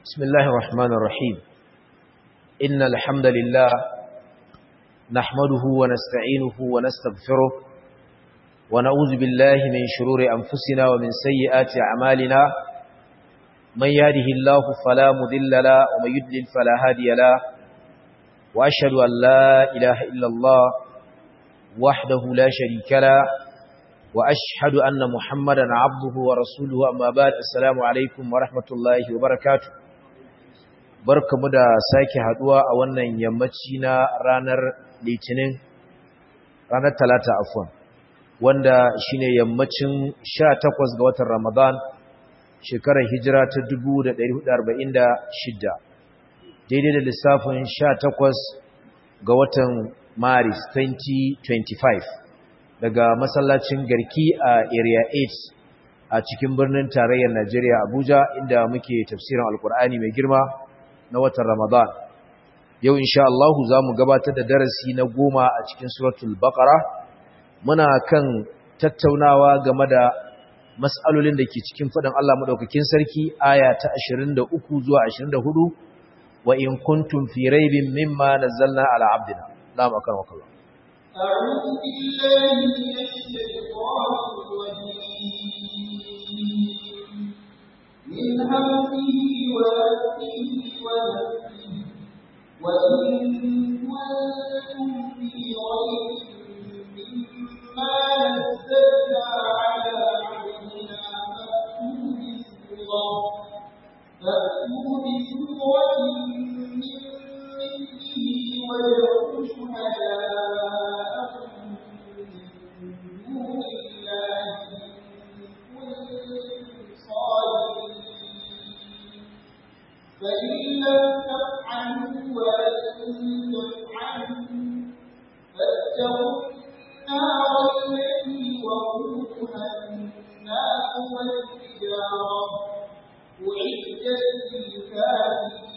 بسم الله الرحمن الرحيم إن الحمد لله نحمده ونستعينه ونستغفره ونعوذ بالله من شرور أنفسنا ومن سيئات أعمالنا من يهده الله فلا مذل له ومن يدلل فلا هادي له وأشهد أن لا إله إلا الله وحده لا شريك له وأشهد أن محمدا عبده ورسوله أما بعد السلام عليكم ورحمة الله وبركاته barkamu da sake haduwa a wannan yammaci na ranar litinin ranar talata afwan wanda shine yammacin 18 ga watan ramadan shekarar hijira ta 1446 daidai da lissafin 18 ga watan maris 2025 daga masallacin garki a area 8 a cikin birnin tarayyar najeriya abuja inda muke tafsirin alkur'ani mai girma na watan Ramadan. Yau insha Allah za mu gabatar da darasi na goma a cikin suratul Baqara. Muna kan tattaunawa game da mas'alolin da ke cikin faɗin Allah madaukakin sarki aya ta 23 zuwa 24 wa in kuntum fi raibin mimma nazzalna ala abdina. Na'am akan wakala. أعوذ بالله من الشيطان الرجيم من همه ونفسه ونفسه وإن كنتم في ريب مما نزلنا على عبدنا فأتوا بسورة من مثله وادعوا شهداءكم من دون الله فإن لم تفعلوا ولن تفعلوا فاتقوا النار التي وقودها الناس والحجارة أعدت للكافرين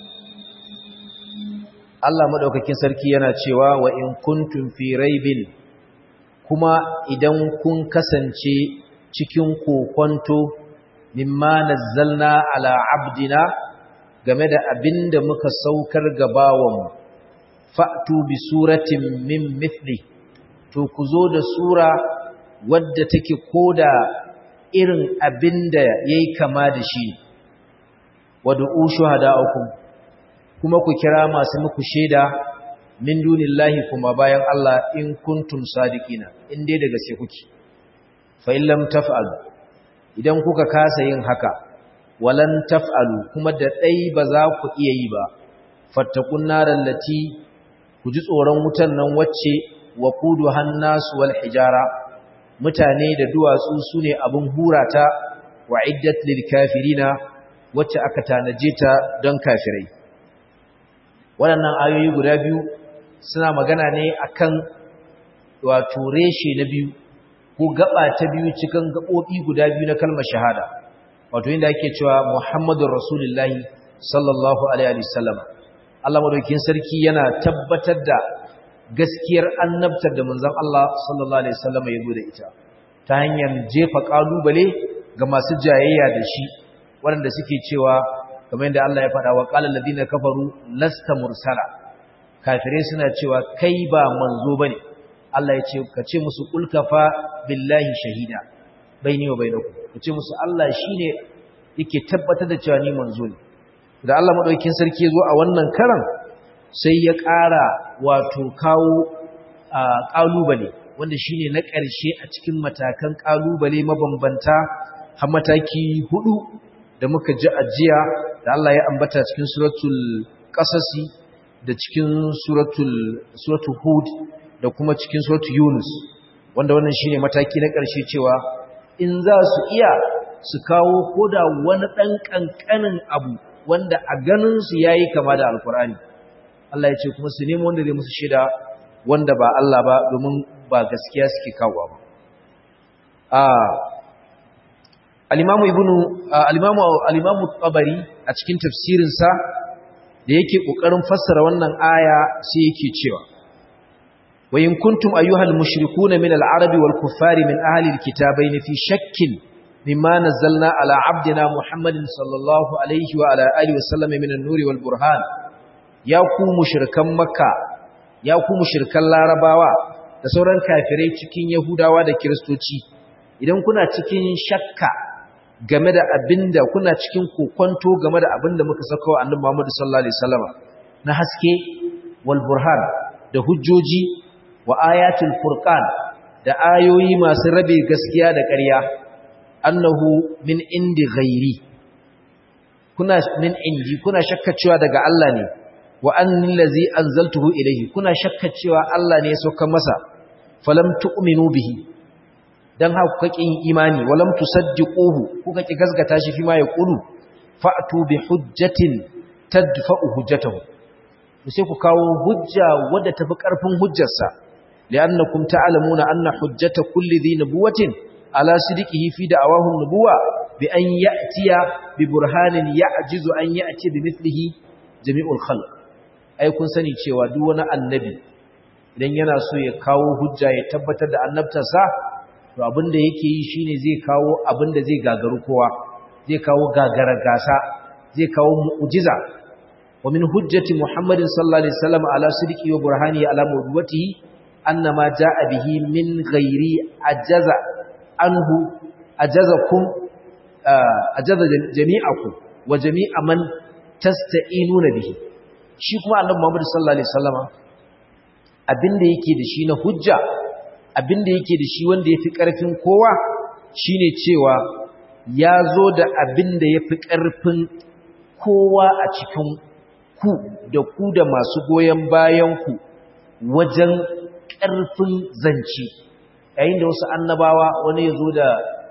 Allah madaukakin sarki yana cewa wa in kuntum fi raibin kuma idan kun kasance cikin kokonto mimma nazzalna ala abdina game da abin da muka saukar ga bawanmu fa'tu bi suratin min mithli to ku zo da sura wadda take koda irin abin da yayi kama da shi wad'u shuhada'akum kuma ku kira masu muku shaida min dunillahi kuma bayan Allah in kuntum sadiqina in dai daga sai kuke fa in lam taf'alu idan kuka kasa yin haka walan taf'alu kuma da dai ba za ku iya yi ba fattakun naral lati ku ji tsoron wutan nan wacce waqudu hannasu wal hijara mutane da duwatsu sune abun hurata wa iddat lil kafirina wacce aka tanaje ta don kafirai waɗannan ayoyi guda biyu suna magana ne akan wato reshe na biyu ko gaba ta biyu cikin gaɓoɓi guda biyu na kalmar shahada wato inda ake cewa Muhammadur Rasulullahi sallallahu alaihi wasallam Allah madaukakin sarki yana tabbatar da gaskiyar annabtar da manzon Allah sallallahu alaihi wasallam ya gode ita ta hanyar jefa kalubale ga masu jayayya da shi waɗanda suke cewa kamar yadda Allah ya faɗa wa qala alladhina kafaru lasta mursala kafirai suna cewa kai ba manzo bane Allah ya ce ka ce musu ulkafa billahi shahida baini wa bainakum ka ce musu Allah shine yake tabbatar da cewa ni manzo ne da Allah madaukakin sarki ya zo a wannan karan sai ya ƙara wato kawo ƙalubale wanda shine na ƙarshe a cikin matakan ƙalubale mabambanta har mataki hudu da muka ji ajiya da Allah ya ambata cikin suratul qasasi da cikin suratul suratul hud da kuma cikin suratul yunus wanda wannan shine mataki na ƙarshe cewa in za su iya su kawo koda wani ɗan ƙanƙanin abu wanda a ganin su yayi kama da alkur'ani Allah ya ce kuma su nemo wanda zai musu shaida wanda ba Allah ba domin ba gaskiya suke kawo ba a al-imamu ibnu al-imamu al-imamu tabari a cikin tafsirin sa da yake kokarin fassara wannan aya sai yake cewa wa in kuntum ayyuhal mushrikuuna min al-arabi wal kuffari min ahli al-kitabayn fi shakkin mimma nazzalna ala abdina muhammadin sallallahu alaihi wa ala alihi wa sallam min an-nuri wal burhan ya ku mushrikan makka ya ku mushrikan larabawa da sauran kafirai cikin yahudawa da kiristoci idan kuna cikin shakka game da abinda kuna cikin kokonto game da abinda muka saka wa annabi Muhammad sallallahu alaihi wasallam na haske wal burhan da hujjoji wa ayatul furqan da ayoyi masu rabe gaskiya da ƙarya annahu min indi ghairi kuna min indi kuna shakka cewa daga Allah ne wa annal ladzi anzaltuhu ilayhi kuna shakka cewa Allah ne ya sauka masa falam tu'minu bihi dan haka kuka kin imani walam tusaddiquhu kuka ki gaskata shi fi ma yaqulu fa'tu bi hujjatin tadfa'u hujjatahu sai ku kawo hujja wadda tafi karfin hujjarsa li'annakum ta'lamuna anna hujjata kulli dhi nubuwatin ala sidiqihi fi da'awahu nubuwa bi an ya'tiya bi burhanin ya'jizu an ya'ti bi mithlihi jami'ul khalq ai kun sani cewa duk wani annabi idan yana so ya kawo hujja ya tabbatar da annabtarsa to abinda yake yi shine zai kawo abinda zai gagaru kowa zai kawo gagara gasa zai kawo mu'jiza wa min hujjati muhammadin sallallahu alaihi wasallam ala sidqi wa burhani ala mawduwatihi annama jaa bihi min ghairi ajaza anhu ajazakum ajaza jami'akum wa jami'a man tasta'inuna bihi shi kuma annabi muhammad sallallahu alaihi wasallama abinda yake da shi na hujja abinda yake da shi wanda yafi karfin kowa shine cewa ya zo da abinda yafi karfin kowa a cikin ku da ku da masu goyen bayan ku wajen karfin zance yayin da wasu annabawa wani ya zo da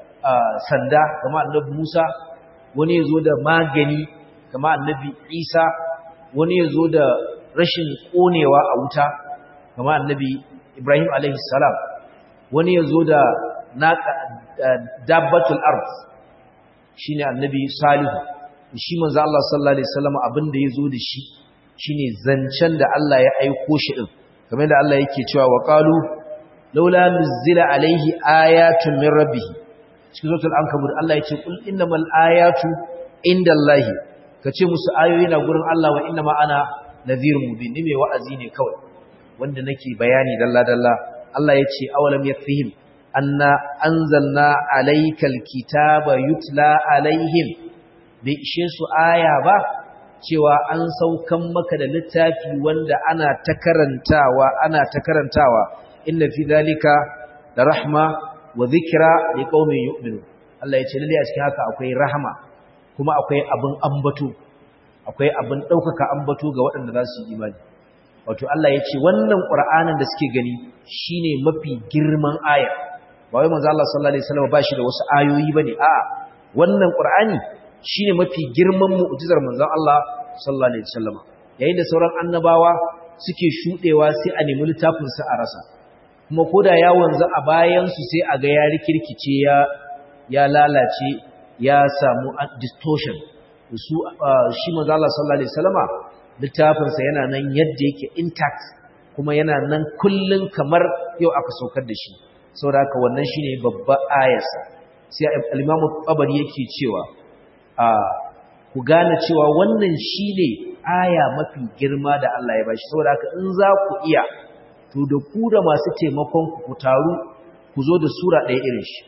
sanda kamar annabi Musa wani ya zo da magani kamar annabi Isa wani ya zo da rashin konewa a wuta kama annabi Ibrahim alaihi salam wani ya zo da dabbatul ard shine annabi Salihu shi manzo Allah sallallahu alaihi wasallam abinda ya zo da shi shine zancen da Allah ya aiko shi din kamar da Allah yake cewa wa qalu laula nuzila alaihi ayatun min rabbih cikin suratul ankabut Allah yace kul innamal ayatu indallahi kace musu ayoyi na gurin Allah wa innama ana nadhirun mubin ni mai wa'azi ne kawai wanda nake bayani dalla dalla Allah yace awalam yakfihim anna anzalna alaykal kitaba yutla alaihim bai ishe su aya ba cewa an saukan maka da littafi wanda ana ta karantawa ana ta karantawa inna fi zalika da rahma wa dhikra liqaumin yu'minun Allah yace lalle a cikin haka akwai rahama kuma akwai abin ambato akwai abin ɗaukaka ambato ga waɗanda za su yi imani wato Allah ya ce wannan ƙura'anin da suke gani shine mafi girman aya ba wai manzo Allah sallallahu alaihi wasallam ba shi da wasu ayoyi bane a'a wannan ƙur'ani shine mafi girman mu'jizar manzo Allah sallallahu alaihi wasallam yayin da sauran annabawa suke shudewa sai a nemi littafin sa a rasa kuma koda ya wanzu a bayan su sai a ga ya rikirkice ya ya lalace ya samu distortion su shi manzo Allah sallallahu alaihi wasallama littafin sa yana nan yadda yake intact kuma yana nan kullun kamar yau aka saukar da shi saboda haka wannan shine babban ayarsa sai al-Imam Tabari yake cewa a ku gane cewa wannan shine aya mafi girma da Allah ya bashi saboda haka in za ku iya to da ku da masu taimakon ku ku taru ku zo da sura ɗaya irin shi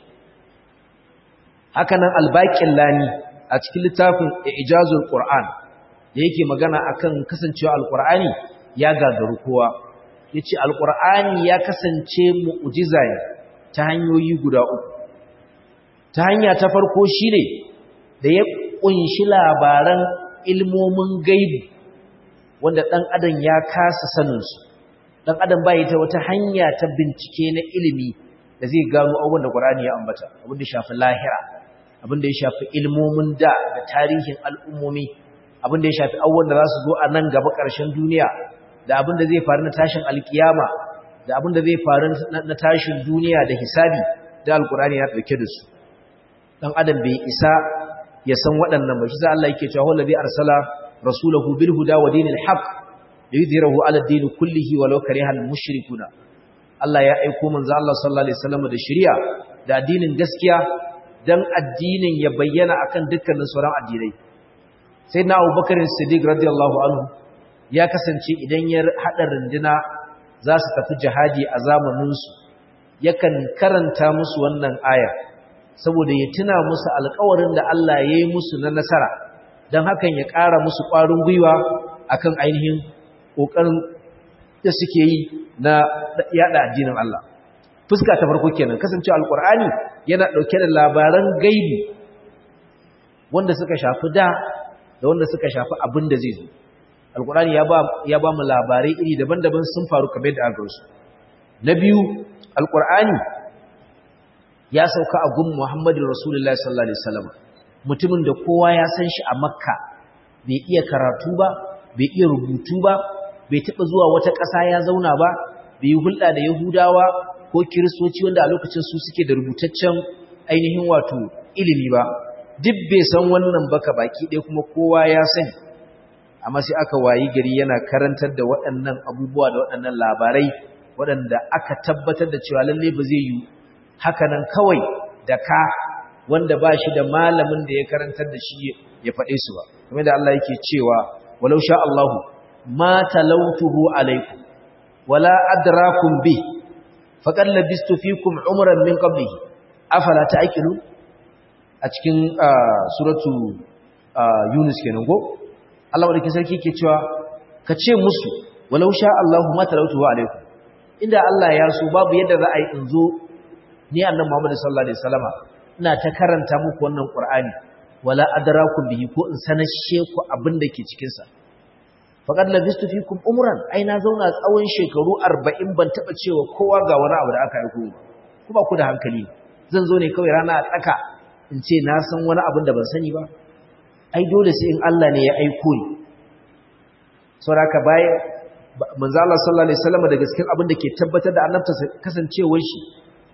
haka nan albaƙin lani a cikin littafin ijazul qur'an da yake magana akan kasancewa alqur'ani ya gagaru kowa yace alqur'ani ya kasance mu'jiza ne ta hanyoyi guda uku ta hanya ta farko shine da ya kunshi labaran ilmomin gaibi wanda dan adam ya kasa sanin su dan adam bai ta wata hanya ta bincike na ilimi da zai gano abubuwan da qur'ani ya ambata abin da shafi lahira abinda ya shafi ilmomin da da tarihin al'ummomi abinda ya shafi abubuwan da za su zo a nan gaba ƙarshen duniya da abinda zai faru na tashin alkiyama da abinda zai faru na tashin duniya da hisabi da alkurani ya ɗauke da su ɗan adam bai isa ya san waɗannan ba shi za Allah yake cewa wallazi arsala rasulahu bil huda wa dinil haqq liyudhhirahu ala ad-din kullihi walau karihal mushrikuna Allah ya aiko manzo Allah sallallahu alaihi wasallam da shari'a da addinin gaskiya dan addinin ya bayyana akan dukkanin sauran addinai sai na abubakar siddiq radiyallahu anhu ya kasance idan ya haɗa runduna za su tafi jihadi a zamaninsu yakan karanta musu wannan aya saboda ya tuna musu alkawarin da Allah ya yi musu na nasara don hakan ya ƙara musu ƙwarin gwiwa akan ainihin ƙoƙarin da suke yi na yada addinin Allah fuska ta farko kenan kasancewa alkur'ani yana ɗauke da labaran gaibi wanda suka shafi da da wanda suka shafi abin da zai zo alkur'ani ya ba ya ba mu labarai iri daban-daban sun faru kamar da aka su na biyu alkur'ani ya sauka a gun Muhammadu Rasulullahi sallallahu alaihi wasallam mutumin da kowa ya san shi a Makka bai iya karatu ba bai iya rubutu ba bai taba zuwa wata ƙasa ya zauna ba bai yi hulɗa da Yahudawa ko Kiristoci wanda a lokacin su suke da rubutaccen ainihin wato ilimi ba duk bai san wannan baka baki ɗaya kuma kowa ya sani amma sai aka wayi gari yana karantar da waɗannan abubuwa da waɗannan labarai waɗanda aka tabbatar da cewa lalle ba zai yi hakanan kawai da ka wanda ba shi da malamin da ya karantar da shi ya faɗe su ba kuma da Allah yake cewa walau sha Allahu ma talautuhu alaikum wala adrakum bi faqad labistu fikum umran min qablihi afala ta'qilun a cikin suratu Yunus kenan go Allah madaukakin sarki yake cewa ka ce musu walau sha Allahu ma talautuhu alaikum inda Allah ya so babu yadda za a yi in zo ni annabi Muhammad sallallahu alaihi wasallama ina ta karanta muku wannan Qur'ani wala adrakum bihi ko in sanashe ku abin da ke cikin sa faqad labistu fikum umran ai na zauna tsawon shekaru 40 ban taba cewa kowa ga wani abu da aka yi ku ku ba ku da hankali zan zo ne kawai rana a tsaka in ce na san wani abin da ban sani ba ai dole sai in Allah ne ya aiko ni saboda bayan manzo Allah sallallahu alaihi wasallam daga cikin abin da ke tabbatar da annabta kasancewar shi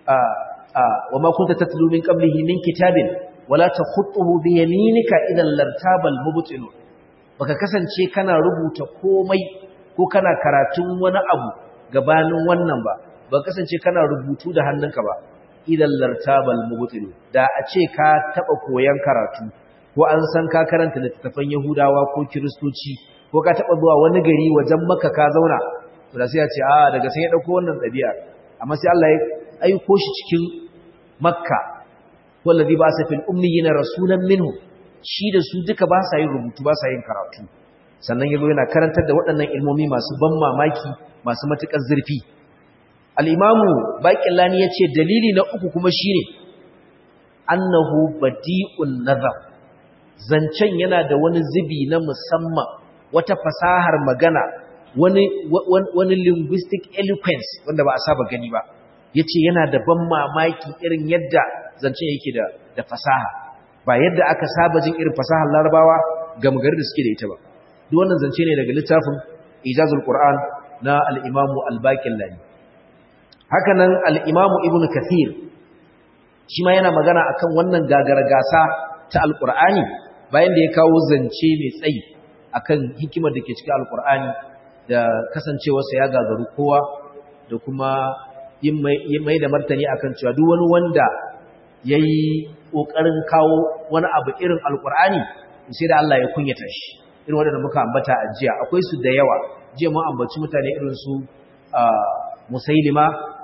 wa ma kunta tatlu min qablihi min kitabin wala takhutuhu bi yaminika idan lartabal mubtilun baka kasance kana rubuta komai ko kana karatun wani abu gabanin wannan ba baka kasance kana rubutu da hannunka ba idan lartabal mubtilun da a ce ka taba koyan karatu ko an san ka karanta littattafan yahudawa ko kiristoci ko ka taba zuwa wani gari wajen makka ka zauna to da sai ya ce a daga sai ya dauko wannan dabi'a amma sai Allah ya aiko shi cikin makka wallazi ba sa fil ummiyina rasulan minhu shi da su duka ba sa yin rubutu ba sa yin karatu sannan yazo yana karantar da waɗannan ilmomi masu ban mamaki masu matukar zurfi al-imamu baqillani yace dalili na uku kuma shine annahu badi'un nazar zancen yana da wani zubi na musamman wata fasahar magana wani wani linguistic eloquence wanda ba a saba gani ba yace yana da ban mamaki irin yadda zancen yake da da fasaha ba yadda aka saba jin irin fasahar larabawa ga magar da suke da ita ba duk wannan zance ne daga littafin ijazul qur'an na al-imam al-baqillani haka nan al-imam ibn kathir shi ma yana magana akan wannan gagara gasa ta al-qur'ani bayan da ya kawo zance mai tsayi akan hikimar da ke cikin al-qur'ani da kasancewarsa ya gagaru kowa da kuma yin mai da martani akan cewa duk wani wanda ya yi ƙoƙarin kawo wani abu irin alƙur'ani sai da Allah ya kunyata shi irin waɗanda muka ambata a jiya akwai su da yawa jiya mun ambaci mutane irin su musailima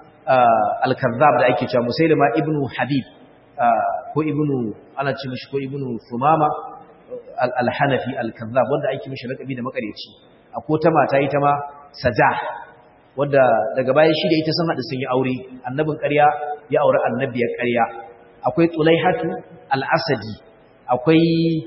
al-kazzab da ake cewa musailima ibnu habib ko ibnu ana ce mishi ko ibnu sumama al-hanafi al-kazzab wanda ake mishi lakabi da makareci akwai ta mata ita ma sajah wadda daga bayan shi da ita sun haɗu sun yi aure annabin ƙarya ya aure annabiyar ƙarya akwai tulaihatu al-asadi akwai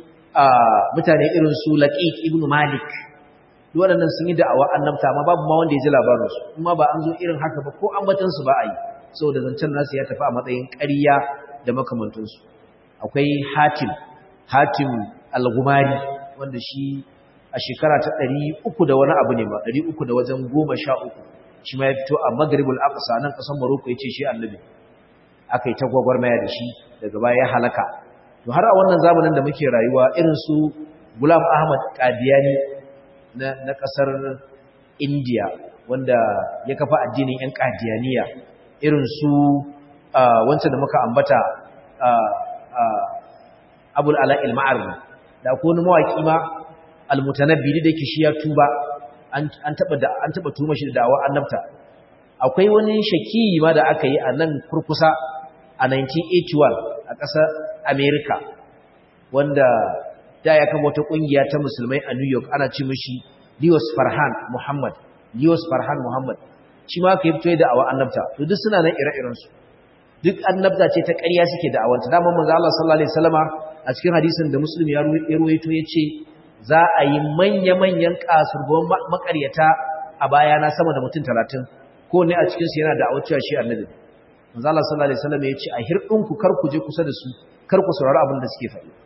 mutane irin su laqiq ibn malik duk waɗannan sun yi da'awa annabta amma babu ma wanda ya ji labarin su kuma ba an zo irin haka ba ko ambatan su ba a yi saboda zancen nasu ya tafi a matsayin ƙarya da makamantan su akwai hatim hatim al-gumari wanda shi a shekara ta ɗari uku da wani abu ne ba ɗari uku da wajen goma sha uku shi ma ya fito a magribul aqsa nan ƙasar maroko ya ce shi annabi aka yi ta gwagwarmaya da shi daga baya ya halaka to har a wannan zamanin da muke rayuwa irin su gulam ahmad qadiyani na, na ƙasar indiya wanda ya kafa addinin yan qadiyaniya irin su wancan da muka ambata abul ala ilma'arri da ko wani mawaƙi ma almutanabbi da yake shi ya tuba an taɓa an taɓa tuma shi da da'awa annabta akwai wani shaki ma da aka yi a nan kurkusa a 1981 a ƙasar america wanda da ya kama wata ƙungiya ta musulmai a new york ana ce mishi Lios Farhan Muhammad Lios Farhan Muhammad shi ma ka yi fito da awa annabta to duk suna nan ire-irensu duk annabta ce ta ƙarya suke da awanta dama manzo Allah sallallahu alaihi wasallama a cikin hadisin da Muslim ya ruwaito yace za a yi manya-manyan kasurban makaryata a baya na sama da mutum 30 ko ne a cikin su yana da awacewa shi annabi manzo Allah sallallahu alaihi wasallama yace a hirdin ku kar ku je kusa da su kar ku saurari abin da suke faɗi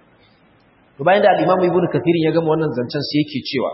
to bayan da al-Imam Ibn Kathir ya gama wannan zancen sai yake cewa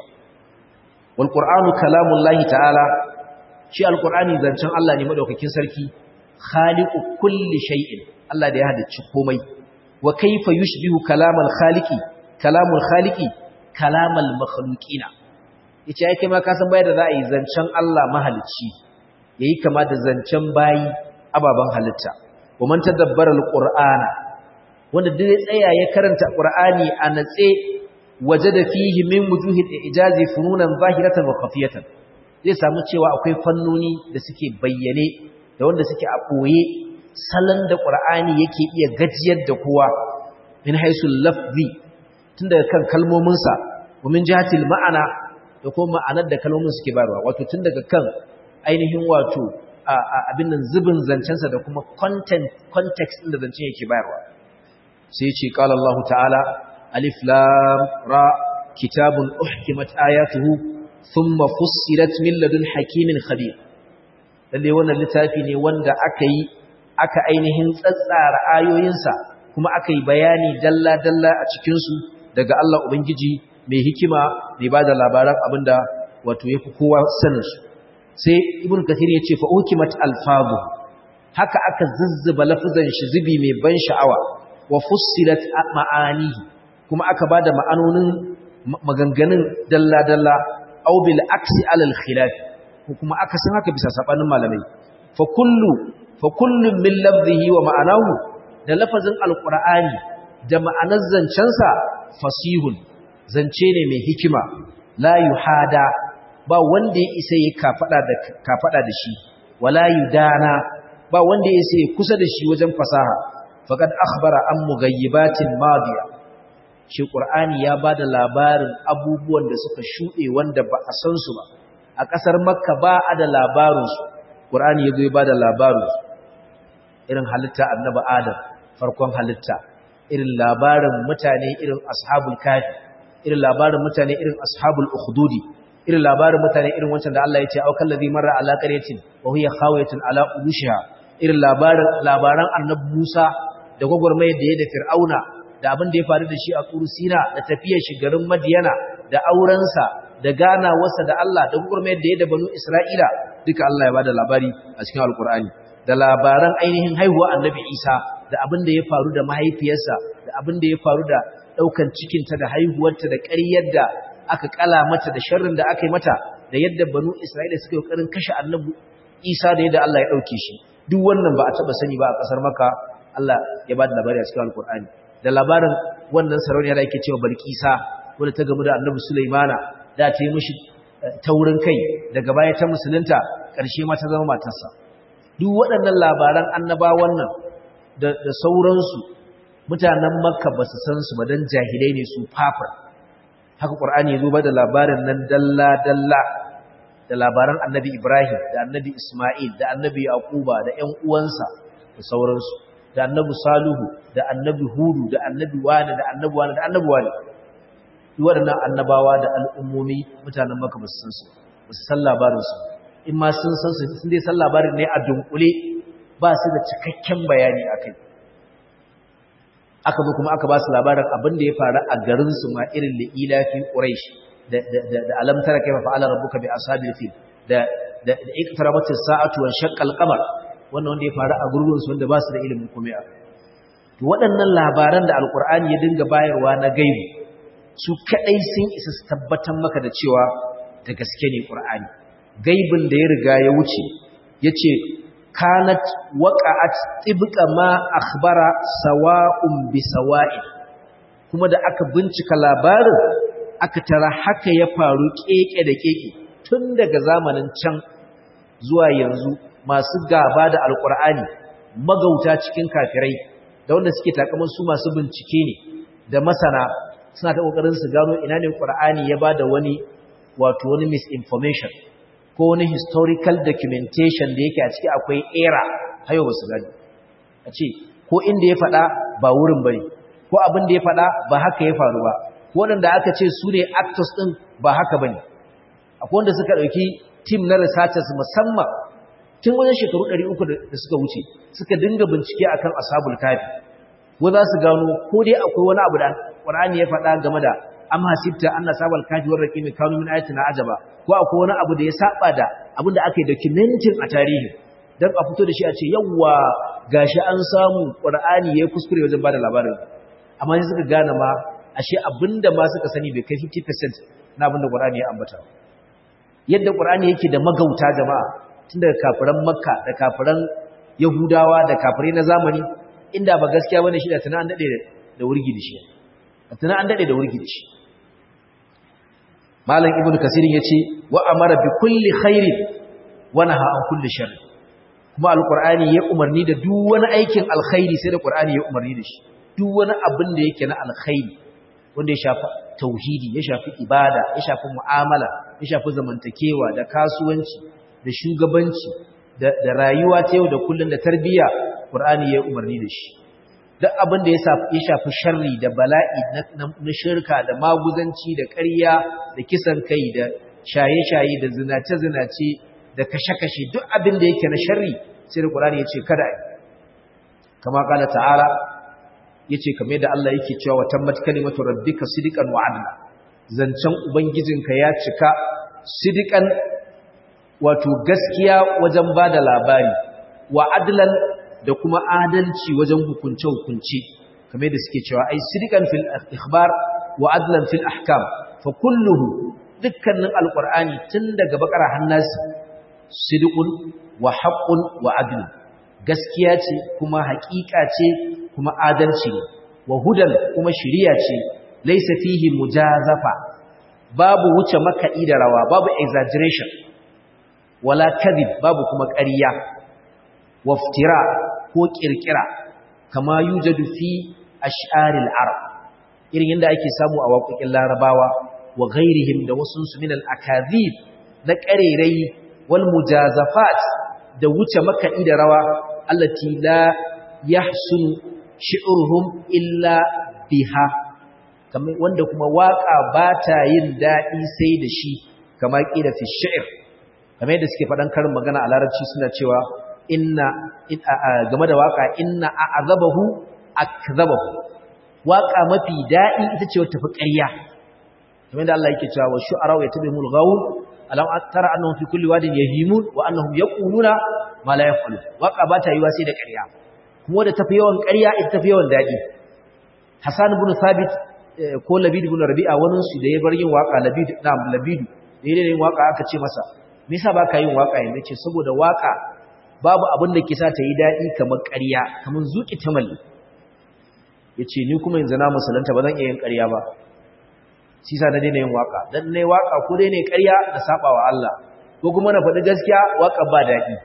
wal Qur'anu kalamullahi ta'ala shi al-Qur'ani zancen Allah ne madaukakin sarki khaliqu kulli shay'in Allah da ya halicci komai wa kayfa yushbihu kalamal khaliqi kalamul khaliqi kalamal makhluqina yace ai kai ma ka san bai da za a yi zancen Allah mahalicci yayi kama da zancen bayi ababan halitta wa man tadabbara al-Qur'ana wanda duk ya tsaya ya karanta Qur'ani a natse wajada fihi min wujuhil ijazi fununan zahiratan wa khafiyatan zai samu cewa akwai fannoni da suke bayyane da wanda suke a ɓoye salon da ƙur'ani yake iya gajiyar da kowa min haisul lafzi tun daga kan kalmominsa wa min jihatil ma'ana da kuma ma'anar da kalmomin suke bayarwa wato tun daga kan ainihin wato abin nan zubin zancensa da kuma content context ɗin da zancen yake bayarwa sai ce qala Allah ta'ala alif lam ra kitabun uhkimat ayatuhu thumma fussilat min ladun hakimin khabir lalle wannan littafi ne wanda aka yi aka ainihin tsatsara ayoyinsa kuma aka yi bayani dalla-dalla a cikinsu daga Allah Ubangiji mai hikima mai ba da labaran abinda wato ya fi kowa saninsu sai ibn kathir ya ce fa'ukimat alfabu haka aka zuzzuba lafizan shi zubi mai ban sha'awa wa fussilat ma'anihi kuma aka ba da ma'anonin maganganun dalla-dalla au bil aksi alal khilafi ko kuma aka san haka bisa sabanin malamai fa kullu fa kullun min lafzihi wa ma'anahu da lafazin alqur'ani da ma'anar zancensa fasihun zance ne mai hikima la yuhada ba wanda ya isa ya kafada da kafada da shi wala yudana ba wanda ya isa ya kusa da shi wajen fasaha faqad akhbara an mughayyibatin madiya shi qur'ani ya bada labarin abubuwan da suka shude wanda ba a san su ba a ƙasar makka ba a da labarinsu ƙur'ani ya zo ya ba da labarinsu irin halitta annaba adam farkon halitta irin labarin mutane irin ashabul kafi irin labarin mutane irin ashabul ukhdudi irin labarin mutane irin wancan da Allah ya ce aukan ladhi marra ala qaryatin wa hiya khawiyatun ala urushiha irin labarin labaran annabi Musa da gwagwarmayar da ya da Fir'auna da abin da ya faru da shi a Tursina da tafiyar shi garin Madiyana da aurensa da ganawarsa da Allah da gurmayar da ya da banu Isra'ila duka Allah ya bada labari a cikin Alkur'ani da labaran ainihin haihuwa Annabi Isa da abin da ya faru da mahaifiyarsa da abin da ya faru da daukan cikinta da haihuwarta da ƙaryar da aka kala mata da sharrin da aka yi mata da yadda banu Isra'ila suka yi ƙoƙarin kashe Annabi Isa da yadda Allah ya dauke shi duk wannan ba a taba sani ba a ƙasar Makka Allah ya bada labari a cikin Alkur'ani da labarin wannan sarauniya da yake cewa Balkisa wanda ta gamu da Annabi Sulaimana da ta yi mishi taurin kai daga baya ta musulunta ƙarshe ma ta zama matarsa duk waɗannan labaran annaba wannan da sauransu mutanen makka ba su san su ba don jahilai ne su fafar haka ƙwar'ani ya zo ba da labarin nan dalla-dalla da labaran annabi ibrahim da annabi ismail da annabi yaquba da ƴan uwansa da sauransu da annabi saluhu da annabi hudu da annabi wani da annabi wani da annabi wani waɗannan annabawa da al'ummomi mutanen maka ba su san su ba su san labarinsu in ma sun san su sun dai san labarin ne a dunkule ba su da cikakken bayani a kai aka zo kuma aka ba su labarin abin da ya faru a garinsu ma irin da ilafi ƙuraish da alamtara kai mafa ala rabuka bi ashabil fil da da iqtarabat as-sa'atu wa shaqqa al-qamar wannan wanda ya faru a gurbin su wanda ba su da ilimin komai a to waɗannan labaran da alqur'ani ya dinga bayarwa na gaibi su kadai sun isa su tabbatar maka da cewa da gaske ne Qur'ani gaibin da ya riga ya wuce yace kanat waqa'at tibqa ma akhbara sawa'un bi sawa'in kuma da aka bincika labarin aka tara haka ya faru keke da keke tun daga zamanin can zuwa yanzu masu gaba da alkur'ani magauta cikin kafirai da wanda suke takaman su masu bincike ne da masana suna ta kokarin su gano ina ne qur'ani ya bada wani wato wani misinformation ko wani historical documentation da yake a ciki akwai error hayo ba su gani a ce ko inda ya faɗa ba wurin bane ko abin da ya faɗa ba haka ya faru ba ko wanda aka ce su ne actors din ba haka bane akwai wanda suka ɗauki team na researchers musamman tun wajen shekaru 300 da suka wuce suka dinga bincike akan ashabul kafi ko za su gano ko dai akwai wani abu da Qur'ani ya faɗa game da am hasibta anna sabal kafi war raqimi kanu min ayatina ajaba ko akwai wani abu da ya saba da abin da aka yi documenting a tarihi dan a fito da shi a ce yawwa gashi an samu Qur'ani yayi kuskure wajen bada labarin amma sai suka gane ma ashe abinda ma suka sani bai kai 50% na abinda Qur'ani ya ambata yadda Qur'ani yake da magauta jama'a tun daga kafiran Makka da kafiran Yahudawa da kafirai na zamani inda ba gaskiya bane shi da tana an dade da wurgi da shi tana an dade da wurgi da shi Malam Ibn Kasir yace wa amara bi kulli khairin wa naha an kulli sharr kuma alqur'ani ya umarni da duk wani aikin alkhairi sai da qur'ani ya umarni da shi duk wani abin da yake na alkhairi wanda ya shafi tauhidi ya shafi ibada ya shafi mu'amala ya shafi zamantakewa da kasuwanci da shugabanci da, da rayuwa ta yau da kullun da tarbiyya Qur'ani ya umarni da shi duk abin da ya shafi sharri da bala'i na, shirka da maguzanci da ƙarya da kisan kai da shaye-shaye da zinace-zinace da kashe-kashe duk abin da yake na sharri sai da Qur'ani ya ce kada ai kama kala ta'ala yace kamar da Allah yake cewa tammat kalimatu rabbika sidqan wa adla zancen ubangijinka ya cika sidqan wato gaskiya wajen bada labari wa adlan da kuma adalci wajen hukunce hukunci kamar da suke cewa ai sidqan fil ikhbar wa adlan fil ahkam fa kulluhu dukkanin alqur'ani tun daga bakara hannasi sidqun wa haqqun wa adl gaskiya ce kuma haƙiƙa ce kuma adalci ne wa hudan kuma shiriya ce laisa fihi mujazafa babu wuce makaɗi da rawa babu exaggeration wala kadhib babu kuma ƙarya waftira ko kirkira kama yujadu fi ash'aril arab irin yanda ake samu a waƙoƙin larabawa wa ghairihim da wasu su min al-akadhib na ƙarerai wal mujazafat da wuce makaɗi da rawa allati la yahsunu shi'urhum illa biha kamar wanda kuma waka ba ta yin daɗi sai da shi kamar ƙila fi shi'r kamar yadda suke faɗan karin magana a larabci suna cewa inna game da waka inna a'azabahu akzabahu waka mafi daɗi ita ce wata fi ƙarya kamar yadda Allah yake cewa wa shu'ara wa yatabimul ghawun alam tara annahum fi kulli wadin yahimun wa annahum yaquluna ma la yaf'alun waka ba ta yiwa sai da ƙarya kuma da tafi yawan ƙarya ita tafi yawan daɗi Hassan ibn Thabit ko Labid ibn Rabi'a wani su da ya bar yin waka Labid na Labid da yayin yin waka aka ce masa me yasa baka yin waka yanzu ce saboda waka babu abin da ke sa ta yi daɗi kamar ƙarya kamar zuki tamalli yace ni kuma yanzu na musulunta ba zan iya yin ƙarya ba shi sa na daina yin waka dan nayi waka ko dai ne ƙarya da sabawa Allah ko kuma na faɗi gaskiya waka ba daɗi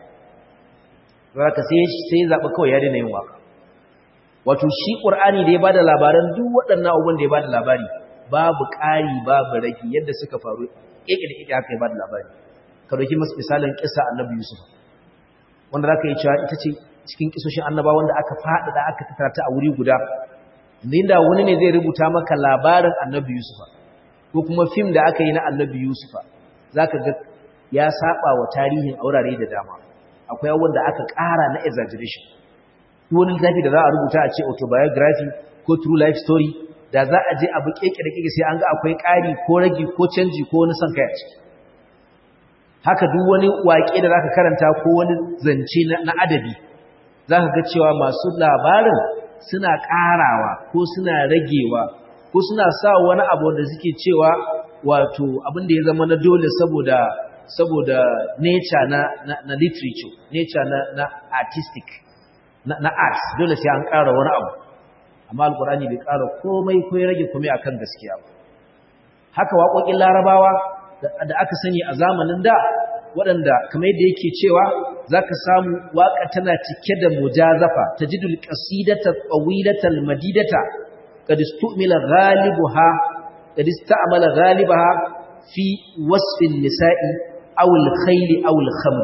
zaka sai sai zaɓi kawai ya daina yin waka wato shi qur'ani da ya bada labaran duk waɗannan abubuwan da ya bada labari babu ƙari babu rage yadda suka faru keke da keke haka ya bada labari ka dauki masu misalin kissa annabi yusuf wanda zaka yi cewa ita ce cikin kisoshin annaba wanda aka faɗaɗa aka tattara ta a wuri guda inda wani ne zai rubuta maka labarin annabi yusuf ko kuma fim da aka yi na annabi yusuf zaka ga ya saba wa tarihin aurare da dama akwai abubuwan da aka ƙara na exaggeration wani littafi da za a rubuta a ce autobiography ko true life story da za a je abu keke da keke sai an ga akwai ƙari ko ragi ko canji ko wani son kai a ciki haka duk wani waƙe da zaka karanta ko wani zance na adabi zaka ga cewa masu labarin suna ƙarawa ko suna ragewa ko suna sa wani abu da suke cewa wato abin da ya zama na dole saboda saboda nature na, na, na literature nature na, na artistic na, na arts dole sai an ƙara wani abu amma alkur'ani bai ƙara komai ko ya rage komai akan gaskiya ba haka waƙoƙin larabawa da aka sani a zamanin da waɗanda kamar yadda yake cewa za ka samu waƙa tana cike da mujazafa ta jidul ƙasidata tsawilatal madidata قد استعمل غالبها قد استعمل غالبها في وصف النساء أو الخيل أو الخمر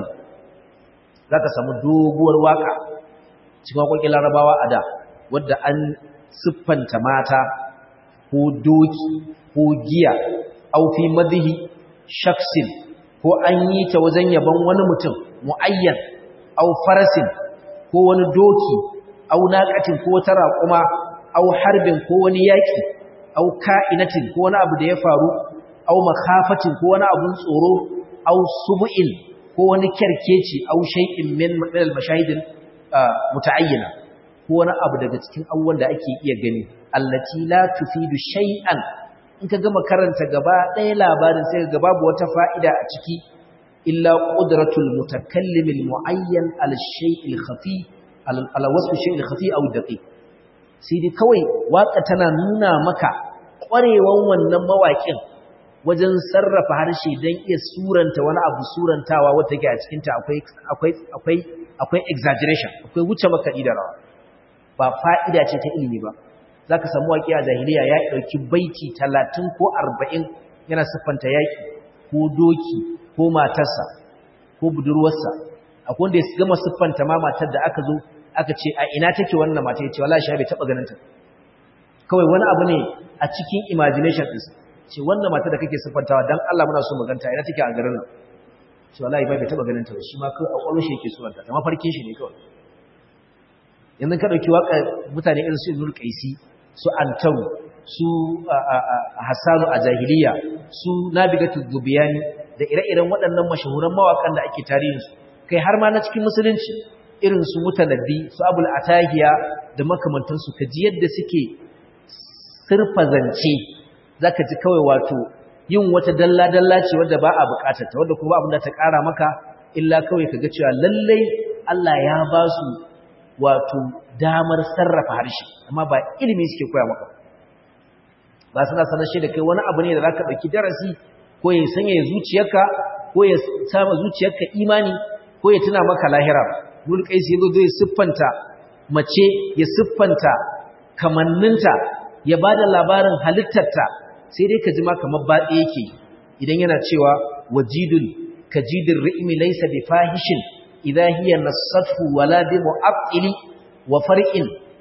ذاك samu doguwar waka cikin wakokin larabawa a da wadda an siffanta mata ko doki ko giya au fi madhi shaksin ko an yi ta wajen yaban wani mutum muayyan au farasin ko wani doki au naqatin ko wata raƙuma au harbin ko wani yaki au ka'inatin ko wani abu da ya faru au makhafatin ko wani abun tsoro au subu'in ko wani kerkeci au shay'in min al-mashahid muta'ayyina ko wani abu daga cikin abubuwan da ake iya gani allati la tufidu shay'an in ka gama karanta gaba ɗaya labarin sai ga babu wata fa'ida a ciki illa qudratul mutakallim al-mu'ayyan al-shay'il khafi ala wasf shay'il khafi aw daqiq sai dai kawai waka tana nuna maka ƙwarewan wannan mawaƙin wajen sarrafa harshe don iya suranta wani abu surantawa wata ke a cikinta akwai akwai exaggeration akwai wuce makaɗi da rawa ba fa'ida ce ta ilimi ba za ka samu waƙi a zahiriya ya ɗauki baiti talatin ko arba'in yana siffanta yaƙi ko doki ko matarsa ko budurwarsa akwai wanda ya gama siffanta ma matar da aka zo aka ce a ina take wannan mata ya ce wala shi bai taɓa ganin ta kawai wani abu ne a cikin imagination ɗinsa ce wannan mata da kake siffantawa dan Allah muna so maganta ina take a garin nan ce wallahi bai taba ganin ta ba shi ma kai a kwallo shi yake suwanta ta mafarkin shi ne kawai yanzu ka dauki waka mutane irin su Ibn Qaisi su Antaru su Hassanu a jahiliya su Nabigatu Zubiyani da ire-iren waɗannan mashahuran mawakan da ake tarihin su kai har ma na cikin musulunci irin su Mutanabbi su Abul Atahiya da makamantansu ka ji yadda suke sirfazance za ka ji kawai wato yin wata dalla-dalla ce wadda ba a bukatarta wadda kuma abin da ta ƙara maka illa kawai ka ga cewa lallai Allah ya ba su wato damar sarrafa harshe amma ba ilimi suke koya maka ba suna sanar shi da kai wani abu ne da za ka ɗauki darasi ko ya sanya ya zuciyarka ko ya sama zuciyarka imani ko ya tuna maka lahira mulkai sai zo zai siffanta mace ya siffanta kamanninta ya ba da labarin halittarta sai dai ka ji ma kamar baɗe yake idan yana cewa wajidun kajidin ri'imi laysa bi fahishin idha hiya nasathu wala bi mu'aqqili wa far'in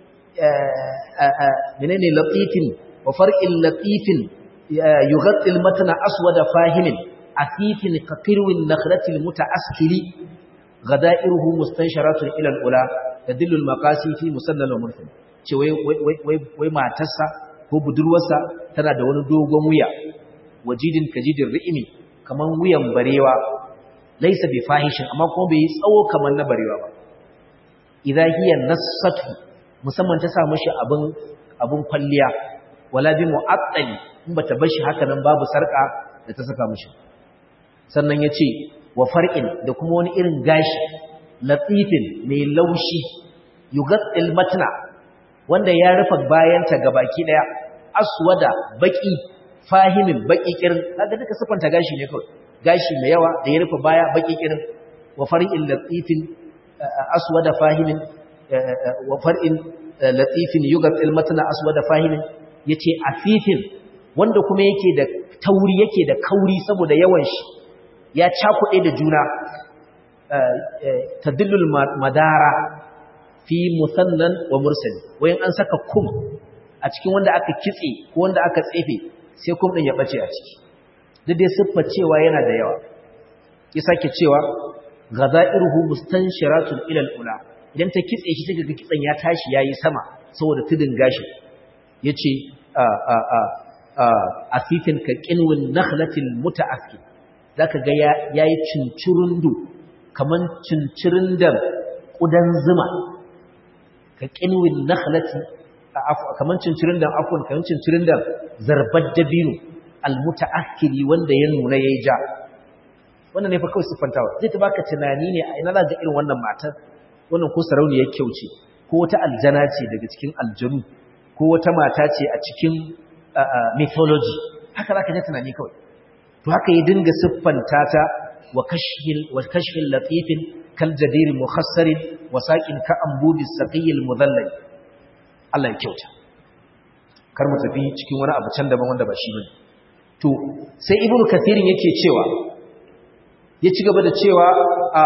menene latifin wa far'in latifin yughatti al-matna aswada fahimin athifin kaqirwin nakhlati al-muta'askili ghada'iruhu mustansharatun ila al-ula tadillu al-maqasi fi musannal wa murfin ce wai matarsa ko budurwarsa tana da wani dogon wuya wajidin kajidin ri'imi kaman wuyan barewa laisa bi fahishin amma kuma bai yi tsawo kaman na barewa ba idza hiya nasatu musamman ta sa mishi abin abin kwalliya wala bi mu'attali in bata bar shi haka nan babu sarka da ta saka mishi sannan yace wa far'in da kuma wani irin gashi latifin mai laushi yugattil matna wanda ya rufe bayanta gabaki daya aswada baki fahimin baki kirin kaga duka sifanta gashi ne kawai gashi mai yawa da ya rufe baya baki kirin wa far'in latifin aswada fahimin wa far'in latifin yugatil matna aswada fahimin yace afifin wanda kuma yake da tauri yake da kauri saboda yawan shi ya cakuɗe da juna tadillul madara fi musannan wa mursali wayan an saka kum a cikin wanda aka kitse ko wanda aka tsefe sai kum din ya bace a ciki duk dai siffa cewa yana da yawa ya sake cewa ghadairuhu mustanshiratun ila al-ula idan ta kitse shi take ga kitsan ya tashi yayi sama saboda tudun gashi yace a a a a asifin ka qinwin nakhlatil muta'akkil zaka ga yayi cincirundu kaman cincirundan kudan zuma ka ƙinwin nakhlati kaman cincirin da afwan kaman cincirin da zarbar dabino almutaakkili wanda ya nuna yayi ja wannan ne fa kawai siffantawa zai ta baka tunani ne a ina za ga irin wannan matar wannan ko sarauniyar kyau ce ko wata aljana ce daga cikin aljanu ko wata mata ce a cikin mythology haka za ka ji tunani kawai to haka ya dinga siffanta ta wa kashfin latifin kal jadir mukhassarin wa saqin ka ambubi saqiyil mudallal Allah ya kyauta kar mu tafi cikin wani abu can daban wanda ba shi bane to sai ibnu kathirin yake cewa ya ci gaba da cewa a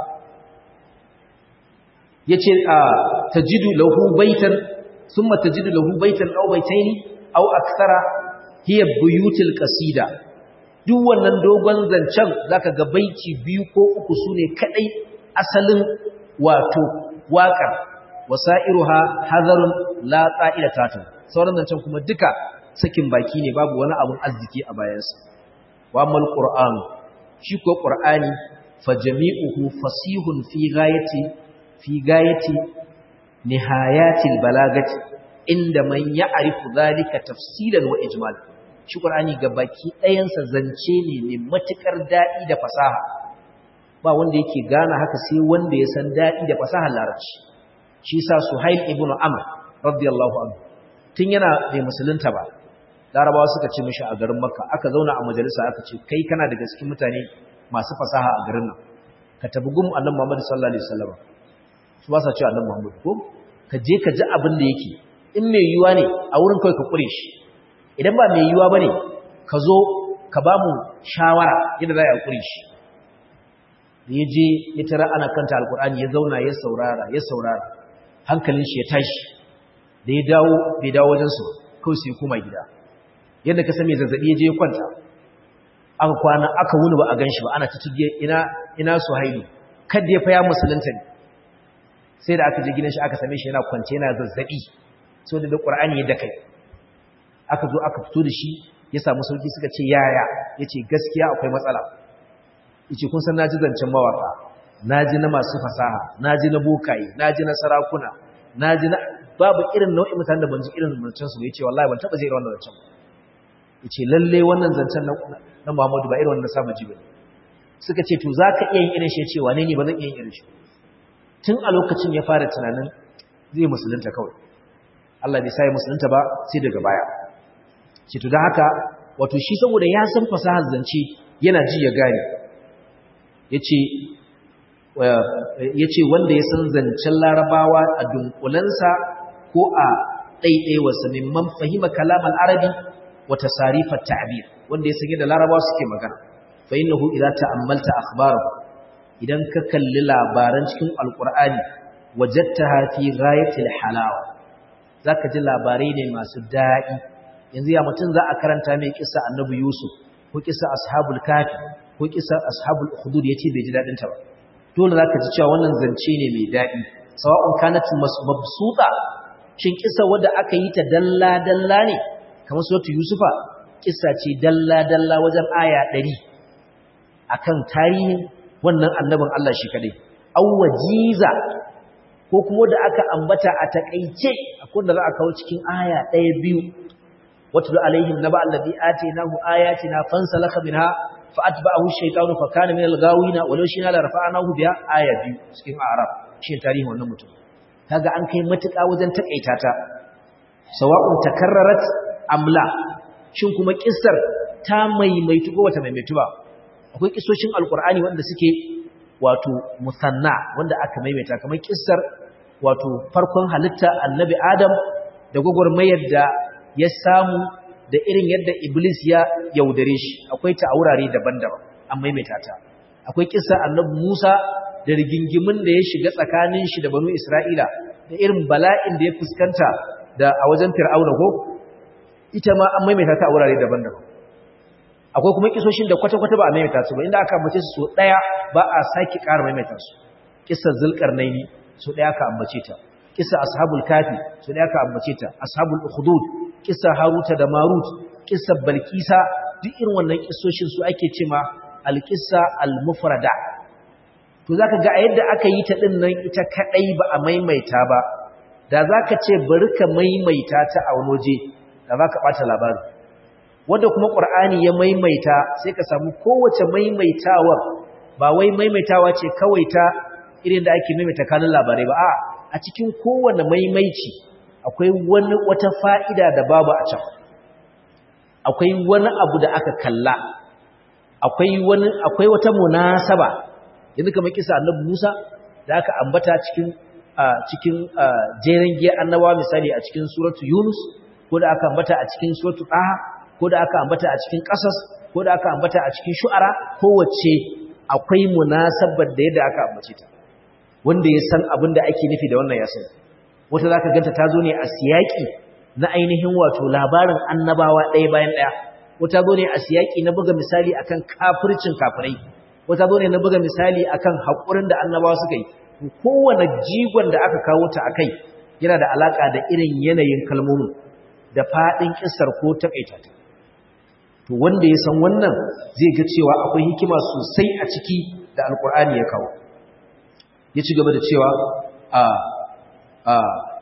yace a tajidu lahu baitan thumma tajidu lahu baitan aw baitaini aw akthara hiya buyutul qasida duk wannan dogon zancen zaka ga baiti biyu ko uku sune kadai asalin wato waƙar wasairuha hadarun la qa'ila tatu sauran zancen kuma duka sakin baki ne babu wani abun arziki a bayansa wa mal qur'an shi ko qur'ani fa jami'uhu fasihun fi ghayati fi gayati nihayatil balagati inda man ya'rifu zalika tafsilan wa ijmal shi qur'ani baki ɗayansa zance ne mai matukar dadi da fasaha ba wanda yake gane haka sai wanda ya san dadi da fasahar larabci shi yasa suhail ibnu amr radiyallahu anhu tun yana bai musulunta ba larabawa suka ce mishi a garin makka aka zauna a majalisa aka ce kai kana daga cikin mutane masu fasaha a garin nan ka tabi gum annabi muhammad sallallahu alaihi wasallam su ba sa cewa annabi Muhammad ko ka je ka ji abin da yake in mai yiwuwa ne a wurin kai ka kure shi idan ba mai yiwuwa bane ka zo ka ba mu shawara yadda za a kure shi da ya je ya tara ana kanta alkur'ani ya zauna ya saurara ya saurara hankalin shi ya tashi da ya dawo bai dawo wajen su kawai sai koma gida yadda ka san mai zazzabi ya je ya kwanta aka kwana aka wuni ba a gan shi ba ana ta ina ina su haidu kada ya fa ya musulunta ne sai da aka je gidan shi aka same shi yana kwance yana zazzabi so da Qur'ani ya dakai aka zo aka fito da shi ya samu sauki suka ce yaya yace gaskiya akwai matsala yace kun san naji zancen mawaka naji na masu fasaha naji na bokaye naji na sarakuna naji na babu irin nau'in mutanen da ban ji irin zancen su yace wallahi ban taba jira wannan zancen yace lalle wannan zancen na Muhammadu ba irin wannan saba ji bane suka ce to zaka iya yin irin shi yace wane ne ba zan iya yin irin shi tun a lokacin ya fara tunanin zai musulunta kawai Allah bai sai musulunta ba sai daga baya ce to dan haka wato shi saboda ya san fasahar zance yana ji ya gane yace yace wanda ya san zancen larabawa a dunkulansa ko a ɗaiɗaiwarsa mimman fahima kalam al-arabi wa tasarif at-ta'bir wanda ya san yadda larabawa suke magana fa innahu idza ta'ammalta akhbarahu idan ka kalli labaran cikin alkur'ani wajattaha fi ghayatil halawa zaka ji labarai ne masu daɗi yanzu ya mutum za a karanta mai kissa annabi yusuf ko kissa ashabul kafi ko kissa ashabul ukhdud yace bai ji dadin ta ba dole zaka ji cewa wannan zance ne mai daɗi sawa'un kanat mabsuta shin kissa wanda aka yi ta dalla dalla ne kamar suratu yusufa kissa ce dalla dalla wajen aya 100 akan tarihin wannan annabin Allah shi kadai aw wajiza ko kuma da aka ambata a takeice akwai da za a kawo cikin aya ɗaya biyu watlu alaihim naba allazi atainahu ayatina fansalakha minha fa atba'ahu ash-shaytanu fa kana min al-ghawina walau shina la rafa'nahu biha aya biyu cikin a'raf shi tarihin wannan mutum kaga an kai matuƙa wajen takaita ta sawa'un takarrarat amla shin kuma kissar ta maimaitu ko wata maimaitu ba akwai kisoshin alkur'ani wanda suke wato musanna wanda aka maimaita kamar kissar wato farkon halitta annabi adam da gwagwarmayar da ya samu da irin yadda iblis ya yaudare shi akwai ta a wurare daban-daban an maimaita ta akwai kissar annabi musa da rigingimin da ya shiga tsakanin shi da banu isra'ila da irin bala'in da ya fuskanta da a wajen fir'auna ko ita ma an maimaita ta a wurare daban-daban akwai kuma kisoshin da kwata-kwata ba a maimaita su ba inda aka ambace su so daya ba a sake ƙara maimaita su kissar zulkarnaini so daya ka ambace ta kissar ashabul kafi so daya ka ambace ta ashabul ukhdud kissar haruta da marut kissar balkisa duk irin wannan kissoshin su ake cewa alqissa almufrada to zaka ga a yadda aka yi ta din nan ita kadai ba a maimaita ba da zaka ce bari ka maimaita ta a wani waje da zaka bata labarin wanda kuma ƙur'ani ya maimaita sai ka samu kowace maimaitawar ba wai maimaitawa ce kawai ta irin da ake maimaita kanun labarai ba a a cikin kowane maimaici akwai wani wata fa'ida da babu a can akwai wani abu da aka kalla akwai wani akwai wata munasaba yanzu kamar kisa annabi Musa da aka ambata cikin cikin jeren giya annabawa misali a cikin suratu Yunus ko da aka ambata a cikin suratu Taha ko da aka ambata a cikin Qasas ko da aka ambata a cikin Shu'ara kowace akwai munasabar da yadda aka ambace ta wanda ya san abin da ake nufi da wannan ya sani wata zaka ganta ta zo ne a siyaki na ainihin wato labarin annabawa ɗaya bayan ɗaya wata zo ne a siyaki na buga misali akan kafircin kafirai wata zo ne na buga misali akan haƙurin da annabawa suka yi kowane jigon da aka kawo ta akai yana da alaka da irin yanayin kalmomin da faɗin kissar ko takaita ta to wanda ya san wannan zai ga cewa akwai hikima sosai a ciki da alkur'ani ya kawo ya ci gaba da cewa a a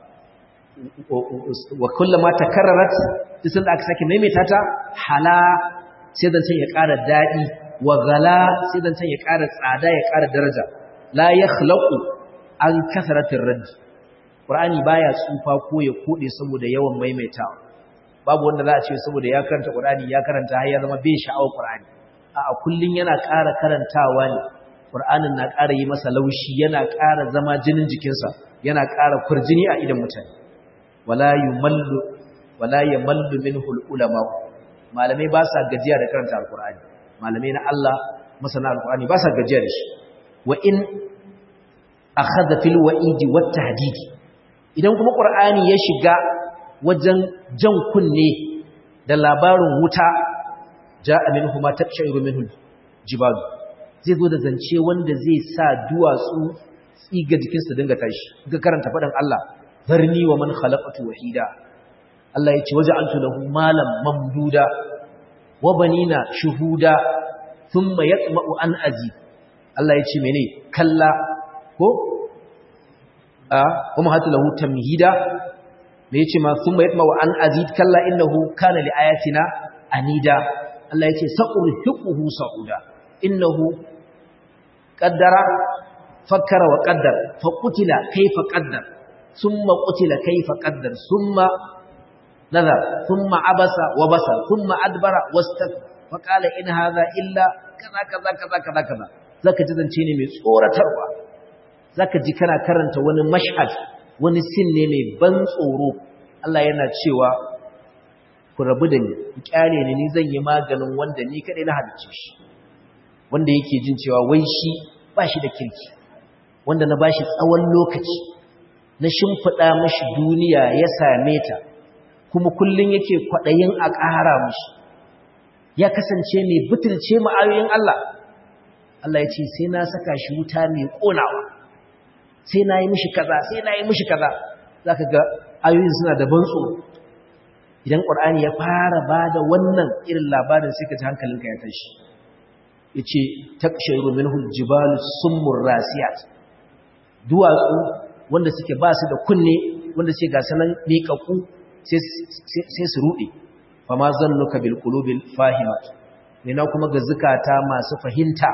wa kullama takarrarat duk da aka sake maimaita ta hala sai dan ya ƙara daɗi wa gala sai dan ya ƙara tsada ya ƙara daraja la yakhlaqu an kasratir radd qur'ani baya tsufa ko ya kode saboda yawan maimaitawa babu wanda za a ce saboda ya karanta qur'ani ya karanta har ya zama bai sha'awar qur'ani a kullun yana ƙara karantawa ne qur'anin na ƙara yi masa laushi yana ƙara zama jinin jikinsa yana ƙara kurjini a idan mutane wala yumallu wala yamallu minhu ulama malamai ba sa gajiya da karanta alqur'ani malamai na Allah masana alqur'ani ba sa gajiya da shi wa in akhadha fil wa'idi wat tahdidi idan kuma qur'ani ya shiga wajen jan kunne da labarin wuta ja'a minhu ma tabshiru minhu jibalu zai zo da zance wanda zai sa duwatsu tsiga jikinsa dinga tashi ga karanta faɗin Allah zarni wa man khalaqatu wahida Allah ya ce waja'altu lahu malan mamduda wa banina shuhuda thumma yatma'u an azi Allah ya ce mene kalla ko a kuma hatu lahu tamhida me yace ma thumma yatma'u an azid kalla innahu kana li ayatina anida Allah ya ce sa'urhiquhu sa'uda innahu qaddara fakkara wa qaddar fa qutila kayfa qaddar thumma qutila kayfa qaddar thumma nazar thumma abasa wa basar thumma adbara wastakbara fa qala in hadha illa kaza kaza kaza kaza kaza zaka ji zance ne mai tsoratarwa zaka ji kana karanta wani mashhad wani sin ne mai ban tsoro Allah yana cewa ku rabu da ni ku kyale ni ni zan yi maganin wanda ni kadai na halicce shi wanda yake jin cewa wai shi ba shi da kirki wanda na bashi tsawon lokaci na shimfiɗa mashi duniya ya same ta kuma kullum yake kwaɗayin a ƙara mashi ya kasance mai butulce ma'ayoyin Allah Allah ya ce sai na saka shi wuta mai ƙonawa sai na yi mishi kaza sai na yi mishi kaza za ka ga ayoyin suna da ban tsoro idan ƙwar'ani ya fara ba da wannan irin labarin sai ka ji hankalinka ya tashi ya ce takshairu min hujjibalu summun rasiyat duwatsu wanda suke ba su da kunne wanda suke ga sanan miƙaƙu sai su ruɗe fa ma zannuka bil qulubil fahimat ne na kuma ga zukata masu fahimta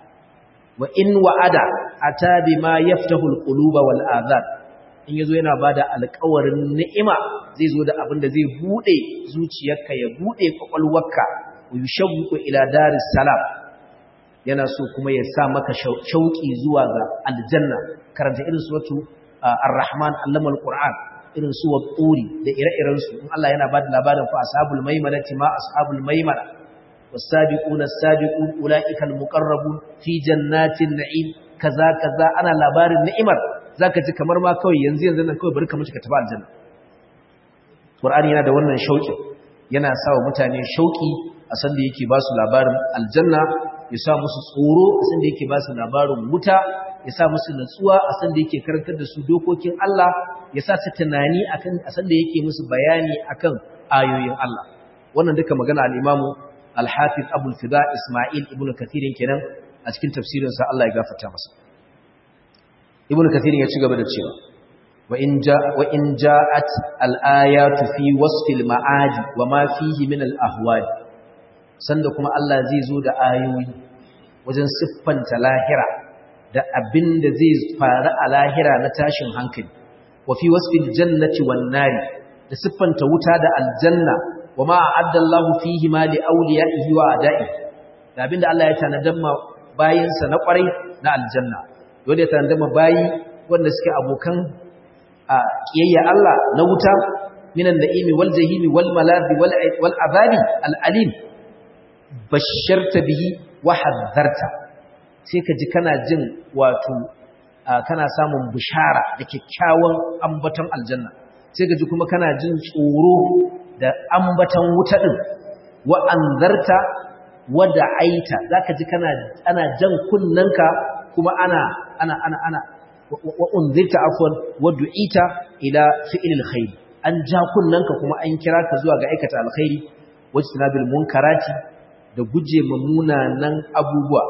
wa in wa'ada ata bima yaftahu al quluba wal adhan in yazo yana bada alƙawarin ni'ima zai zo da abin da zai bude zuciyarka ya bude kwakwalwarka wa yushawwiqu ila daris salam yana so kuma ya sa maka shauki zuwa ga aljanna karanta irin suratu ar-rahman allama al-qur'an irin su wat-turi da ire-iren su in Allah yana bada labarin fa ashabul maimanati ma ashabul maimana was-sabiquna as-sabiqun ulaika al-muqarrabun fi jannatin na'im kaza kaza ana labarin ni'imar zaka ji kamar ma kawai yanzu yanzu nan kawai bari ka mutu ka tafi aljanna qur'ani yana da wannan shauki yana sa wa mutane shauki a sanda yake ba su labarin aljanna ya sa musu tsoro a sanda yake ba su labarin wuta ya sa musu natsuwa a sanda yake karantar da su dokokin Allah ya sa su tunani akan a sanda yake musu bayani akan ayoyin Allah wannan duka magana al-Imamu al-Hafiz Abu al-Fida Isma'il ibn Kathir kenan a cikin tafsirin sa Allah ya gafarta masa Ibn Kathir ya ci gaba da cewa wa in ja wa in ja'at al-ayatu fi wasfil ma'adi wa ma fihi min al-ahwali sanda kuma Allah zai zo da ayoyi wajen siffanta lahira da abin da zai faru a lahira na tashin hankali wa fi wasfil jannati wan nari da siffanta wuta da aljanna wa ma a'adda Allahu fihi ma li awliyaihi wa ada'i da abin da Allah ya tanadan ma bayinsa na kwarai na aljanna wanda ya tanadan ma bayi wanda suke abokan a kiyayya Allah na wuta minan na'imi wal jahimi wal malabi wal azabi al alim basharta bihi wa hazzarta sai ka ji kana jin wato kana samun bishara da kyakkyawan ambaton aljanna sai ka ji kuma kana jin tsoro da ambaton wuta din wa anzarta wa da'aita zaka ji kana ana jan kunnanka kuma ana ana ana ana wa unzirta afwan wa du'ita ila fi'lil khair an ja kunnanka kuma an kira ka zuwa ga aikata alkhairi wajtinabil munkarati da guje munanan abubuwa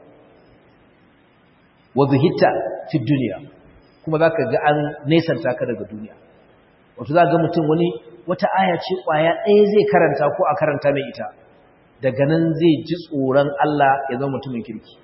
wa zuhita fi duniya kuma zaka ga an nesanta ka daga duniya wato zaka ga mutum wani wata aya ce kwaya ɗaya zai karanta ko a karanta mai ita daga nan zai ji tsoron Allah ya zama mutumin kirki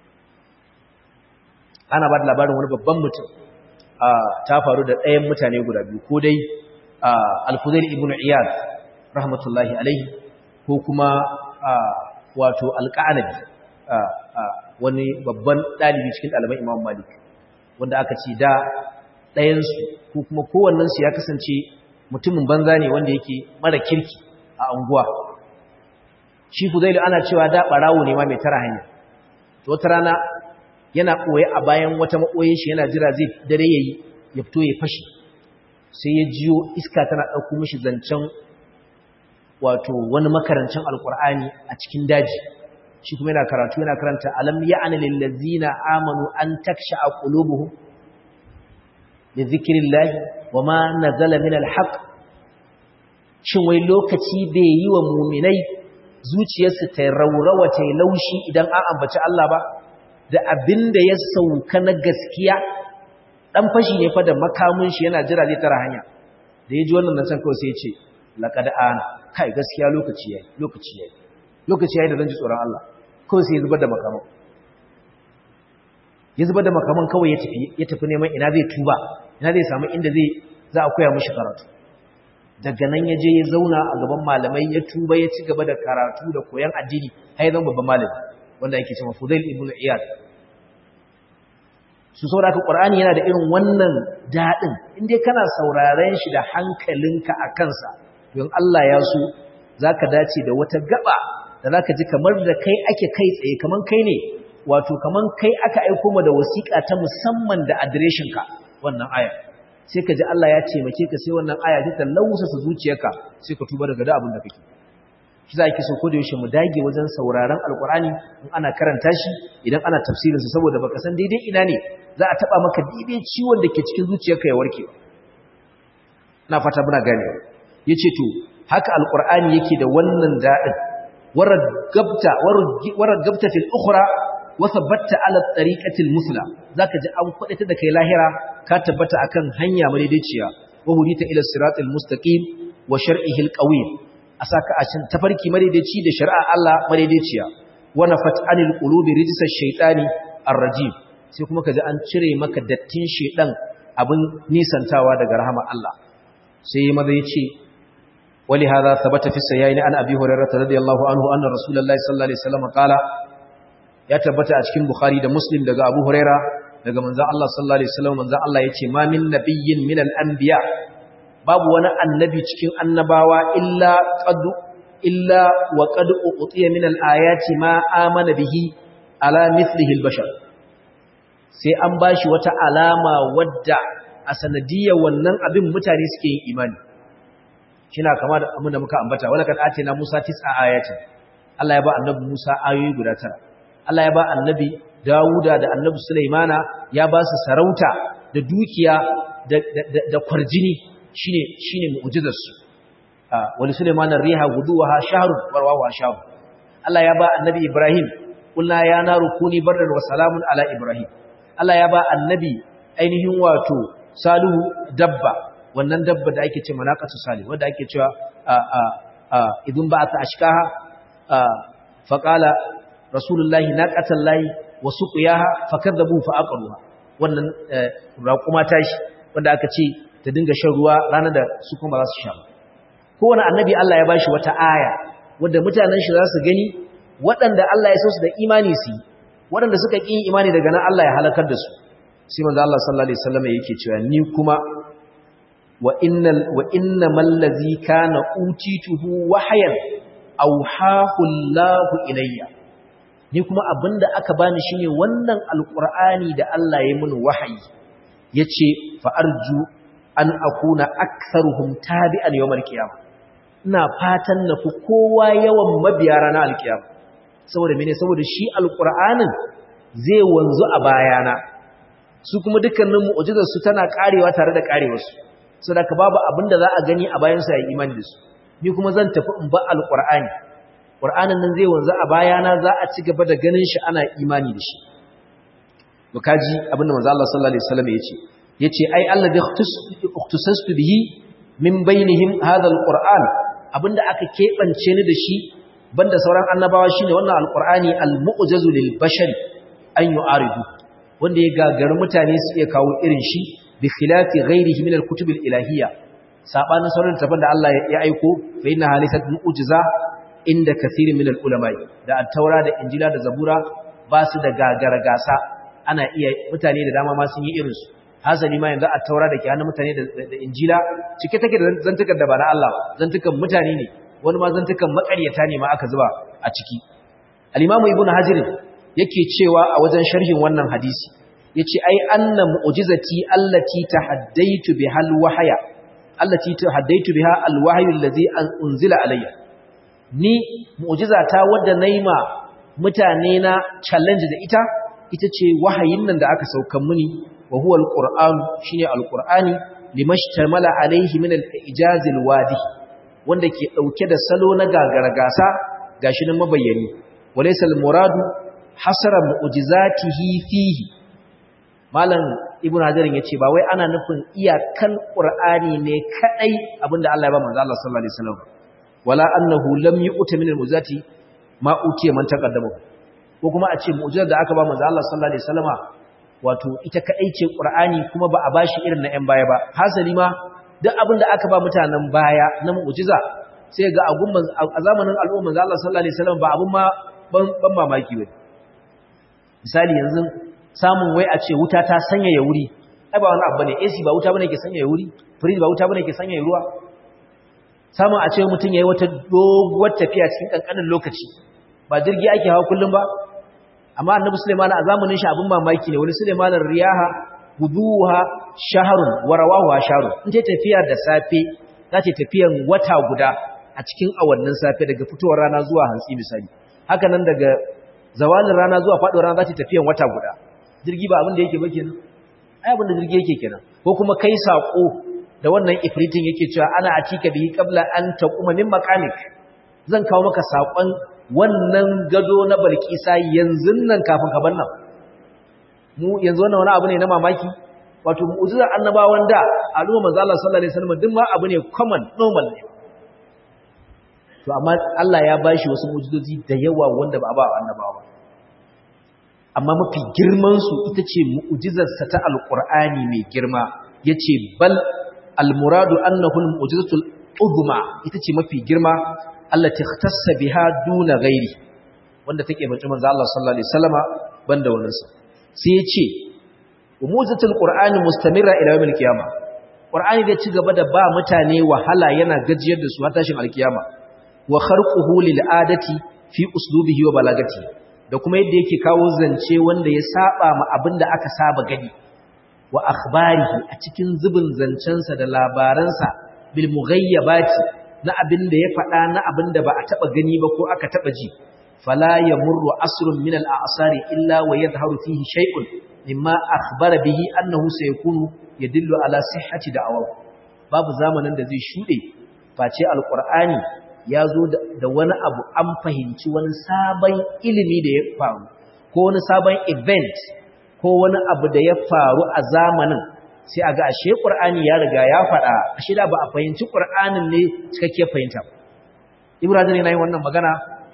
ana ba da labarin wani babban mutum ta faru da ɗayan mutane guda biyu ko dai al-Fudail ibn Iyad rahmatullahi alaihi ko kuma wato al-Qanabi wani babban ɗalibi cikin ɗaliban Imam Malik wanda aka ce da ɗayansu ko kuma kowannensu ya kasance mutumin banza ne wanda yake mara kirki a anguwa shi Fudailu ana cewa da ɓarawo ne ma mai tara hanya to wata rana yana ɓoye a bayan wata maɓoyin shi yana jira zai dare yayi ya fito ya fashi sai ya jiyo iska tana ɗauko mishi zancen wato wani makarancin alkur'ani a cikin daji shi kuma yana karatu yana karanta alam ya'ani lil ladzina amanu an taksha'a qulubuhum li dhikrillahi wama nazala min alhaq shin wai lokaci bai yi wa mu'minai zuciyarsu ta raurawa ta laushi idan an ambaci Allah ba da abinda ya sauka na gaskiya dan fashi ne fa da makamun shi yana jira zai tara hanya da yaji wannan nan san kawai sai ya ce laqad ana kai gaskiya lokaci yayi lokaci yayi lokaci yayi da zan ji tsoron Allah kawai sai ya zubar da makaman ya zubar da makaman kawai ya tafi ya tafi neman ina zai tuba ina zai samu inda zai za a koya mishi karatu daga nan ya je ya zauna a gaban malamai ya tuba ya ci gaba da karatu da koyan addini har ya zama babban malami wanda yake cewa Fudail ibn Iyad su saboda ka Qur'ani yana da irin wannan dadin indai kana sauraren shi da hankalinka a kansa to in Allah ya so zaka dace da wata gaba da zaka ji kamar da kai ake kai tsaye kaman kai ne wato kaman kai aka aika ma da wasiƙa ta musamman da adireshin ka wannan aya sai ka ji Allah ya taimake ka sai wannan aya ta lausa su zuciyarka sai ka tuba daga da abin da kake shi za ki so ko da yaushe mu dage wajen sauraron alkurani in ana karanta shi idan ana tafsirin sa saboda baka san daidai ina ne za a taba maka daidai ciwon da ke cikin zuciyarka ya warke na fata muna gane yace to haka alkurani yake da wannan dadin waragabta waragabta fil ukhra wa thabatta ala tariqati al musla zaka ji an kwadata da kai lahira ka tabbata akan hanya madaidaiciya wa hudita ila siratal mustaqim wa shar'ihi al qawim a saka a cin tafarki madaidaici da shari'a Allah madaidaiciya wana fat'anil qulubi rijsas shaytani ar-rajim sai kuma kaji an cire maka dattin shedan abin nisantawa daga rahama Allah sai maza yace wali hadha thabata fi sayyin an abi hurairah radiyallahu anhu anna rasulullahi sallallahu alaihi wasallam qala ya tabbata a cikin bukhari da muslim daga abu hurairah daga manzon Allah sallallahu alaihi wasallam manzon Allah yace ma min nabiyyin min al-anbiya babu wani annabi cikin annabawa illa qad illa wa qad utiya min al-ayati ma amana bihi ala mithlihi al-bashar sai an bashi wata alama wadda a sanadiyar wannan abin mutane suke yin imani kina kama da abin da muka ambata wala kad atina Musa tis'a ayatin Allah ya ba annabi Musa ayoyi guda tara Allah ya ba annabi Dawuda da annabi Sulaimana ya ba su sarauta da dukiya da da kwarjini shine shine mu'jizar su wali Sulaiman ar-riha guduha shahrun warwaha shahr Allah ya ba annabi Ibrahim kullu ya naru kuni bardan wa salamun ala Ibrahim Allah ya ba annabi ainihin wato Salihu dabba wannan dabba da ake ce manaqatu salih wanda ake cewa idan ba ta ashkaha faqala rasulullahi naqatallahi wa suqiyaha fakadabu fa aqruha wannan raquma tashi wanda aka ce ta dinga shan ruwa ranar da su kuma za su sha kowane annabi Allah ya bashi wata aya wanda mutanen shi za su gani waɗanda Allah ya so su da imani su yi waɗanda suka ƙi imani daga nan Allah ya halakar da su sai manzo Allah sallallahu alaihi wasallam yake cewa ni kuma wa innal wa innamal ladzi kana utituhu wahyan awhahu Allahu ilayya ni kuma abinda aka bani shine wannan alqur'ani da Allah ya mun wahayi yace fa arju an akuna aktharuhum tabi'an yawmal qiyamah ina fatan na fi kowa yawan mabiya ranar alkiyama saboda mene saboda shi alqur'anin zai wanzu a bayana su kuma dukkanin mu'jizar su tana karewa tare da karewar su saboda babu abin da za a gani a bayan su ya imani da su ni kuma zan tafi in ba alqur'ani qur'anin nan zai wanzu a bayana za a ci gaba da ganin shi ana imani da shi to kaji abinda manzo Allah sallallahu alaihi wasallam yace yace ai alladhi ikhtasastu bihi min bainihim hadha alquran abinda aka kebance ni da shi banda sauran annabawa shine wannan alqurani almu'jazu lil bashari an yu'aridu wanda ya gagaru mutane su iya kawo irin shi bi khilafi ghairihi min alkutub alilahiyya sabanin sauran tafan da Allah ya aiko fa inna halisat mu'jiza inda kathirin min alulama da at-taura da injila da zabura ba su da gagara gasa ana iya mutane da dama ma sun yi irin su hasali ma yanzu at-taura da ke hannun mutane da injila cike take da zantukan da ba na Allah zantukan mutane ne wani ma zantukan makaryata ne ma aka zuba a ciki al-imamu ibnu hajar yake cewa a wajen sharhin wannan hadisi yace ai anna mu'jizati allati tahaddaitu biha al-wahya allati tahaddaitu biha al-wahyu allazi unzila alayya ni mu'jizata wadda naima mutane na challenge da ita ita ce wahayin nan da aka saukan muni wa huwa al-qur'an shine al-qur'ani limashtamala alayhi min al-ijaz al-wadi wanda ke dauke da salo na gagaragasa gashi nan mabayyani walaysa al-muradu hasara mu'jizatihi fihi malam ibnu hajar yace ba wai ana nufin iyakan qur'ani ne kadai abinda Allah ya ba manzo Allah sallallahu alaihi wasallam wala annahu lam yu'ta min al-mu'jizati ma utiya man taqaddama ko kuma a ce mu'jizar da aka ba manzo Allah sallallahu alaihi wasallama wato ita kadai ce qur'ani kuma ba a bashi irin na 'yan baya ba hasali ma duk abin da aka ba mutanen baya na mu'jiza sai ga agun a zamanin al'umma manzo Allah sallallahu alaihi wasallam ba abun ma ban mamaki ba misali yanzu samun wai a ce wuta ta sanyaya wuri ai ba wani abu bane AC ba wuta bane ke sanyaya wuri fridge ba wuta bane ke sanyaya ruwa samun a ce mutum yayi wata doguwar tafiya cikin kankanin lokaci ba jirgi ake hawa kullum ba amma annabi Sulaiman a zamanin shi abin mamaki ne wani Sulaiman riyaha guduha shahrun wa rawahu shahrun in ta tafiya da safe za ta tafiyan wata guda a cikin awannin safe daga fitowar rana zuwa hantsi misali haka nan daga zawalin rana zuwa faɗuwar rana za ta tafiyan wata guda jirgi ba abin da yake ba kenan ai abin da jirgi yake kenan ko kuma kai sako da wannan ifritin yake cewa ana atika bihi qabla an taquma min maqamik zan kawo maka sakon wannan gado na balkisa yanzu nan kafin ka bannan mu yanzu wannan wani abu ne na mamaki wato mu'jizar annabawan da al'umma manzo Allah sallallahu alaihi wasallam duk ma abu ne common normal ne to amma Allah ya bashi wasu mu'jizozi da yawa wanda ba a ba annabawa amma mafi girman su ita ce mu'jizar sa ta alqur'ani mai girma yace bal almuradu annahu almu'jizatul uzma ita ce mafi girma allati ikhtassa biha duna ghairi wanda take bace manzo Allah sallallahu alaihi wasallama banda wannan sa sai yace mu'jizatul qur'ani mustamirra ila yawmil qiyamah qur'ani da ci gaba da ba mutane wahala yana gajiyar da su har tashin alkiyama wa kharquhu lil adati fi uslubihi wa balagati da kuma yadda yake kawo zance wanda ya saba ma abinda aka saba gani wa akhbarihi a cikin zubin zancensa da labaransa bil mughayyabati na abin da ya faɗa na abin da ba a taɓa gani ba ko aka taɓa ji fala yamurru asrun min al a'sari illa wa yadhharu fihi shay'un mimma akhbara bihi annahu sayakunu yadullu ala sihhati da'awahu babu zamanin da zai shude face alqur'ani ya zo da wani abu an fahimci wani sabon ilimi da ya faru ko wani sabon event ko wani abu da ya faru a zamanin sai a ga ashe ƙur'ani ya riga ya faɗa ashe da ba a fahimci ƙur'anin ne cikakke fahimta ibrahim yana yin wannan magana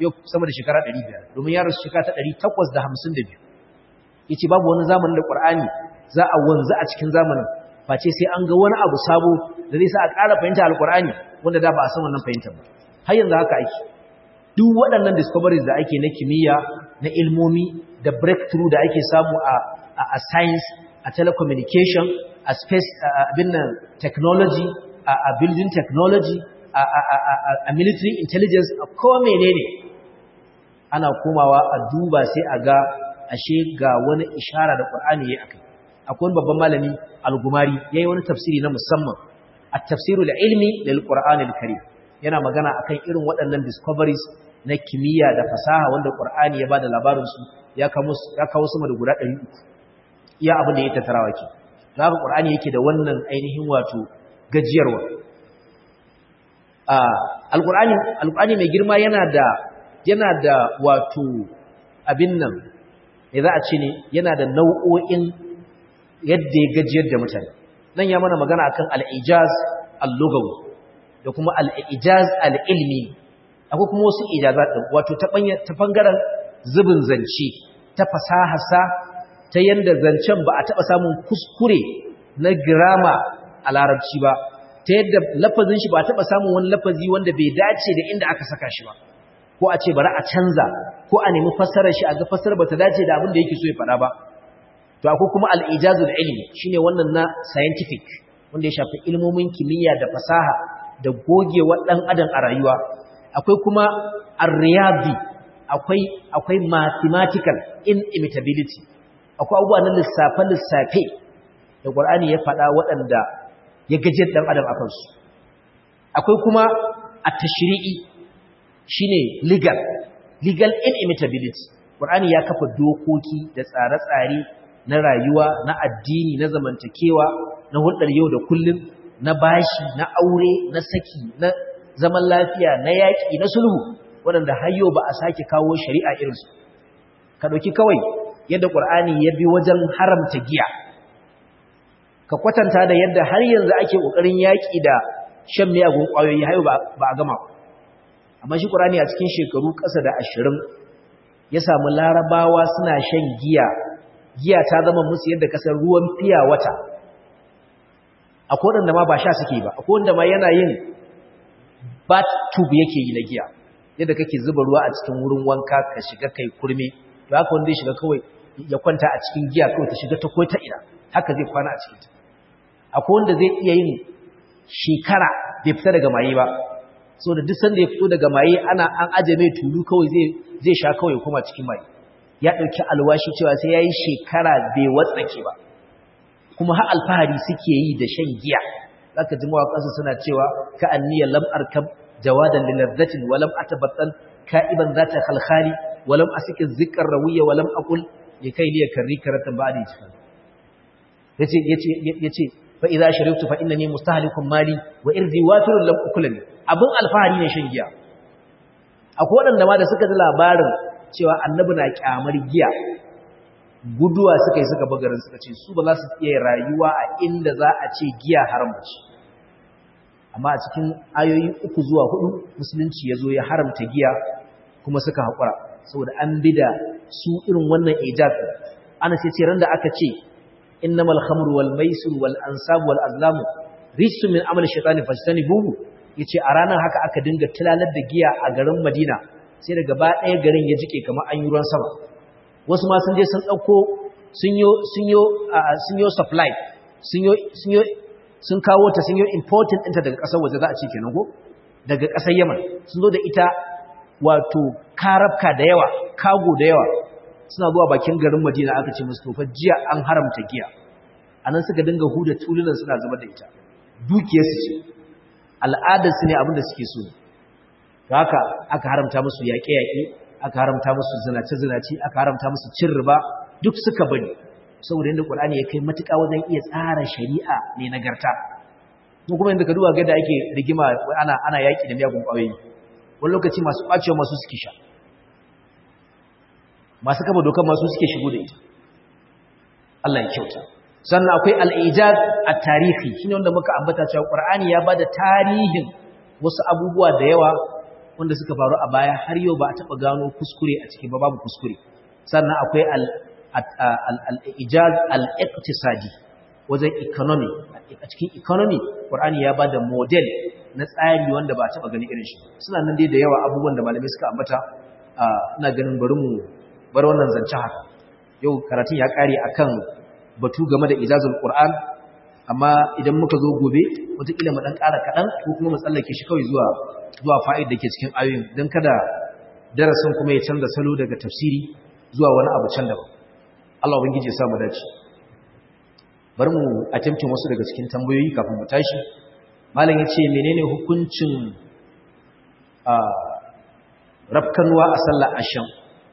yau sama da shekara 500 domin ya rasu shekara ta 852 yace babu wani zamanin da Qur'ani za a wanzu a cikin zamanin face sai an ga wani abu sabo da zai sa a ƙara fahimta alƙur'ani wanda da ba a san wannan fahimtar ba har yanzu haka ake duk waɗannan discoveries da ake na kimiyya na ilmomi da breakthrough da ake samu a a science a telecommunication a space abin nan technology a building technology a military intelligence a ko menene ana komawa a duba sai a ga ashe ga wani ishara da Qur'ani yayi akai akwai wani babban malami al-Gumari yayi wani tafsiri na musamman at-tafsirul ilmi lil Qur'anil Karim yana magana akan irin waɗannan discoveries na kimiyya da fasaha wanda Qur'ani ya bada labarin su ya kawo ya kawo sama da guda 300 iya abin da ya tattarawa ke haka Qur'ani yake da wannan ainihin wato gajiyarwa a al-Qur'ani al-Qur'ani mai girma yana da yana da wato abin nan me za a ce ne yana da nau'o'in yadda ya gajiyar da mutane nan ya mana magana akan al-ijaz al-lugawi da kuma al-ijaz al-ilmi akwai kuma wasu ijazat din wato ta ta bangaren zubin zance ta fasahasa ta yanda zancen ba a taba samun kuskure na grammar a larabci ba ta yadda lafazin shi ba a taba samun wani lafazi wanda bai dace da inda aka saka shi ba ko a ce bari a canza ko a nemi fassarar shi a ga fassarar bata dace da abin da yake so ya faɗa ba to akwai kuma al-ijazul ilmi shine wannan na scientific wanda ya shafi ilmomin kimiyya da fasaha da gogewa dan adam a rayuwa akwai kuma ar-riyadi akwai akwai mathematical inimitability akwai abubuwa na lissafe lissafe da Qur'ani ya faɗa waɗanda ya gajiyar dan adam akan su akwai kuma at-tashri'i shine legal legal inimitability Qur'ani ya kafa dokoki da tsare-tsare na rayuwa na addini na zamantakewa na hulɗar yau da kullum na bashi na aure na saki na zaman lafiya na yaƙi na sulhu waɗanda har yau ba a sake kawo shari'a irinsu ka ɗauki kawai yadda Qur'ani ya bi wajen haramta giya ka kwatanta da yadda har yanzu ake ƙoƙarin yaƙi da shan miyagun ƙwayoyi har yau ba a gama ba amma shi ƙurani a cikin shekaru ƙasa da ashirin ya samu larabawa suna shan giya giya ta zama musu yadda kasar ruwan fiya wata akwai wanda ma ba sha suke ba akwai wanda ma yana yin bat tube yake yi na giya yadda kake zuba ruwa a cikin wurin wanka ka shiga kai kurme to haka wanda ya shiga kawai ya kwanta a cikin giya kawai ta shiga ta ko ta ina haka zai kwana a cikin ta akwai wanda zai iya yin shekara bai fita daga maye ba so da duk sanda ya fito daga maye ana an aje mai tulu kawai zai zai sha kawai kuma cikin maye ya dauki alwashi cewa sai yayi shekara bai watsake ba kuma har alfahari suke yi da shan giya zaka ji mawaƙansu suna cewa ka anniya lam arkab jawadan lil ladzatin wa lam atabattal ka'iban zata khalkhali wa lam asika zikr rawiya wa lam aqul likai liya karri karatan ba'di cikin yace yace yace fa idza sharibtu fa innani mustahlikun mali wa irdi watirun lam ukulani abin alfahari ne shan giya akwai waɗanda ma da suka ji labarin cewa annabi na kyamar giya guduwa suka yi suka bagarin suka ce su ba za su iya rayuwa a inda za a ce giya haramci amma a cikin ayoyi uku zuwa hudu musulunci ya zo ya haramta giya kuma suka haƙura saboda an bi da su irin wannan ijaz ana sai ce randa aka ce innamal khamru wal maisir wal ansab wal azlam rijsun min amali shaytani fajtanibuhu yace a ranar haka aka dinga tilalar da giya a garin Madina sai daga ba ɗaya garin ya jike kamar an yi ruwan sama wasu ma sun je sun ɗauko sun yo sun yo sun yo supply sun yo sun yo sun kawo ta sun yo important ɗinta daga ƙasar waje za a ce kenan ko daga ƙasar Yaman sun zo da ita wato karabka da yawa kago da yawa suna zuwa bakin garin Madina aka ce musu tofa jiya an haramta giya anan suka dinga huda tulunan suna zubar da ita dukiyarsu ce al'adarsu ne abinda suke so to haka aka haramta musu yaƙe-yaƙe aka haramta musu zinace-zinace aka haramta musu cin riba duk suka bari saboda yadda Qur'ani ya kai matuƙa wajen iya tsara shari'a ne nagarta mu kuma yadda ka duba ga da ake rigima ana ana yaƙi da miyagun ƙwayoyi wani lokaci masu ƙwacewa masu suke sha masu kafa dokar masu suke shigo da ita Allah ya kyauta sannan akwai al'ijaz a tarihi shi ne wanda muka ambata cewa ƙwar'ani ya ba da tarihin wasu abubuwa da yawa wanda suka faru a baya har yau ba a taɓa gano kuskure a ciki ba babu kuskure sannan akwai al-ijaz al-iqtisadi wajen economy a cikin economy Qur'ani ya bada model na tsari wanda ba a taɓa gani irin shi suna nan dai da yawa abubuwan da malamai suka ambata ina ganin bari mu bar wannan zance haka yau karatun ya kare akan batu game da ijazul Qur'an amma idan muka zo gobe wataƙila mu ɗan ƙara kaɗan ko kuma mu tsallake shi kawai zuwa zuwa fa'id da ke cikin ayoyin don kada darasin kuma ya canza salo daga tafsiri zuwa wani abu can daban Allah ubangiji ya samu dace bari mu attempting wasu daga cikin tambayoyi kafin mu tashi malam ya ce menene hukuncin a rafkanuwa a sallar asham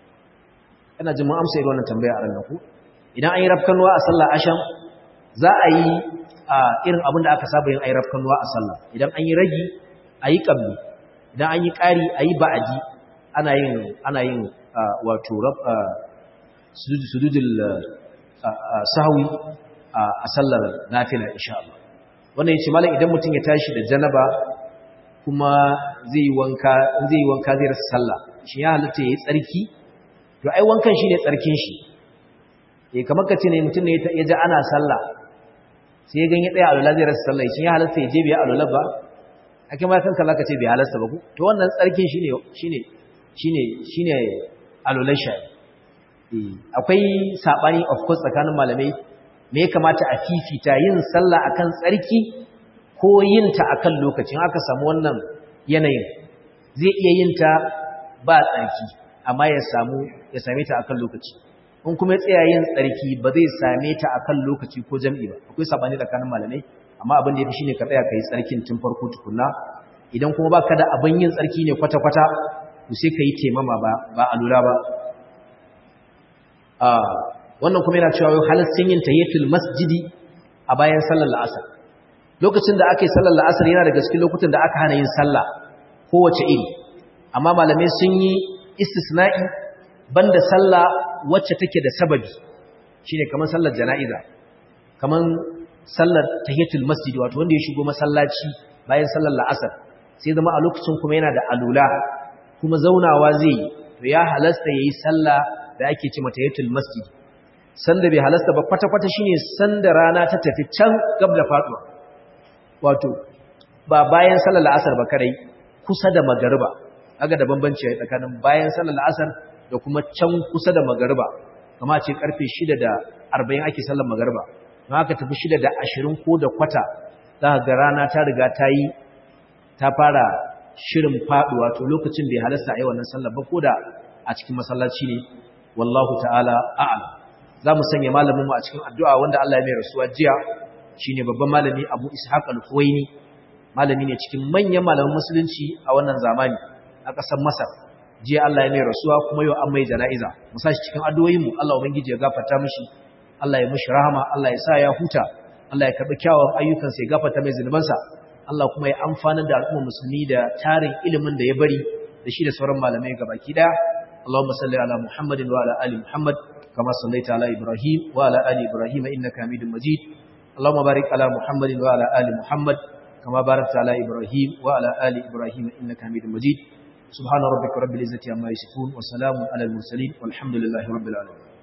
ina jin mun amsa irin wannan tambaya a ranar ku idan an yi rafkanuwa a sallar asham za a yi irin abin da aka saba yin ayi rafkanuwa a sallah idan an yi ragi a yi ƙabli idan an yi ƙari a yi ba'adi ana yin ana yin wato sujudul sahwi a sallar nafila insha Allah wannan yace malam idan mutum ya tashi da janaba kuma zai yi wanka zai yi wanka zai rasa sallah shi ya halatta yayi tsarki to ai wankan shine tsarkin shi eh kamar kace ne mutum ne ya ji ana sallah sai ya ganye tsaya alwala zai rasa sallah shi ya halatta ya je biya alwala ba ake ma kanka zaka ce bai halasta ba ku to wannan tsarkin shine shine shine shine alwalan shi akwai sabani of course tsakanin malamai me ya kamata a fifita yin sallah akan tsarki ko yin ta akan lokacin aka samu wannan yanayin zai iya yin ta ba tsarki amma ya samu ya same ta akan lokaci in kuma ya tsaya yin tsarki ba zai same ta akan lokaci ko jam'i ba akwai sabani tsakanin malamai amma abin da yafi shine ka tsaya kai tsarkin tun farko tukunna idan kuma baka da abin yin tsarki ne kwata kwata to sai kai temama ba ba alura ba ah wannan kuma yana cewa halaccin yin tahiyatul masjidi a bayan sallar la'asar lokacin da aka yi sallar la'asar yana daga cikin lokutan da aka hana yin sallah kowace iri amma malamai sun yi istisna'i banda sallah wacce take da sababi shine kamar sallar jana'iza kamar sallar tahiyatul masjid wato wanda ya shigo masallaci bayan sallar la'asar sai zama a lokacin kuma yana da alula kuma zaunawa zai yi to ya halasta yayi sallah da ake ce mata tahiyatul masjid sanda bai halasta ba kwata-kwata shine sanda rana ta tafi can gab da faduwa wato ba bayan sallar la'asar ba kadai kusa da magariba aga da bambanci a tsakanin bayan sallar la'asar da kuma can kusa da magariba kama ce karfe 6 da 40 ake sallar magariba don haka tafi 6 da 20 ko da kwata za ga rana ta riga ta yi ta fara shirin faduwa to lokacin bai halasta a yi wannan sallar ba ko da a cikin masallaci ne wallahu ta'ala a'lam za mu sanya malaminmu a cikin addu'a wanda Allah ya mai rasuwa jiya shi ne babban malami abu ishaq al-huwaini malami ne cikin manyan malamin musulunci a wannan zamani a ƙasar masar jiya Allah ya mai rasuwa kuma yau an mai jana'iza mu sa shi cikin addu'o'inmu Allah ubangiji ya gafarta mishi Allah ya mishi rahama Allah ya sa ya huta Allah ya karɓi kyawun ayyukansa ya gafarta mai zunubansa Allah kuma ya amfanar da al'ummar musulmi da tarin ilimin da ya bari da shi da sauran malamai gabaki daya Allahumma salli ala Muhammadin wa ala ali Muhammad كما صليت على إبراهيم وعلى آل إبراهيم إنك حميد مجيد اللهم بارك على محمد وعلى آل محمد كما باركت على إبراهيم وعلى آل إبراهيم إنك حميد مجيد سبحان ربك رب العزة عما يصفون وسلام على المرسلين والحمد لله رب العالمين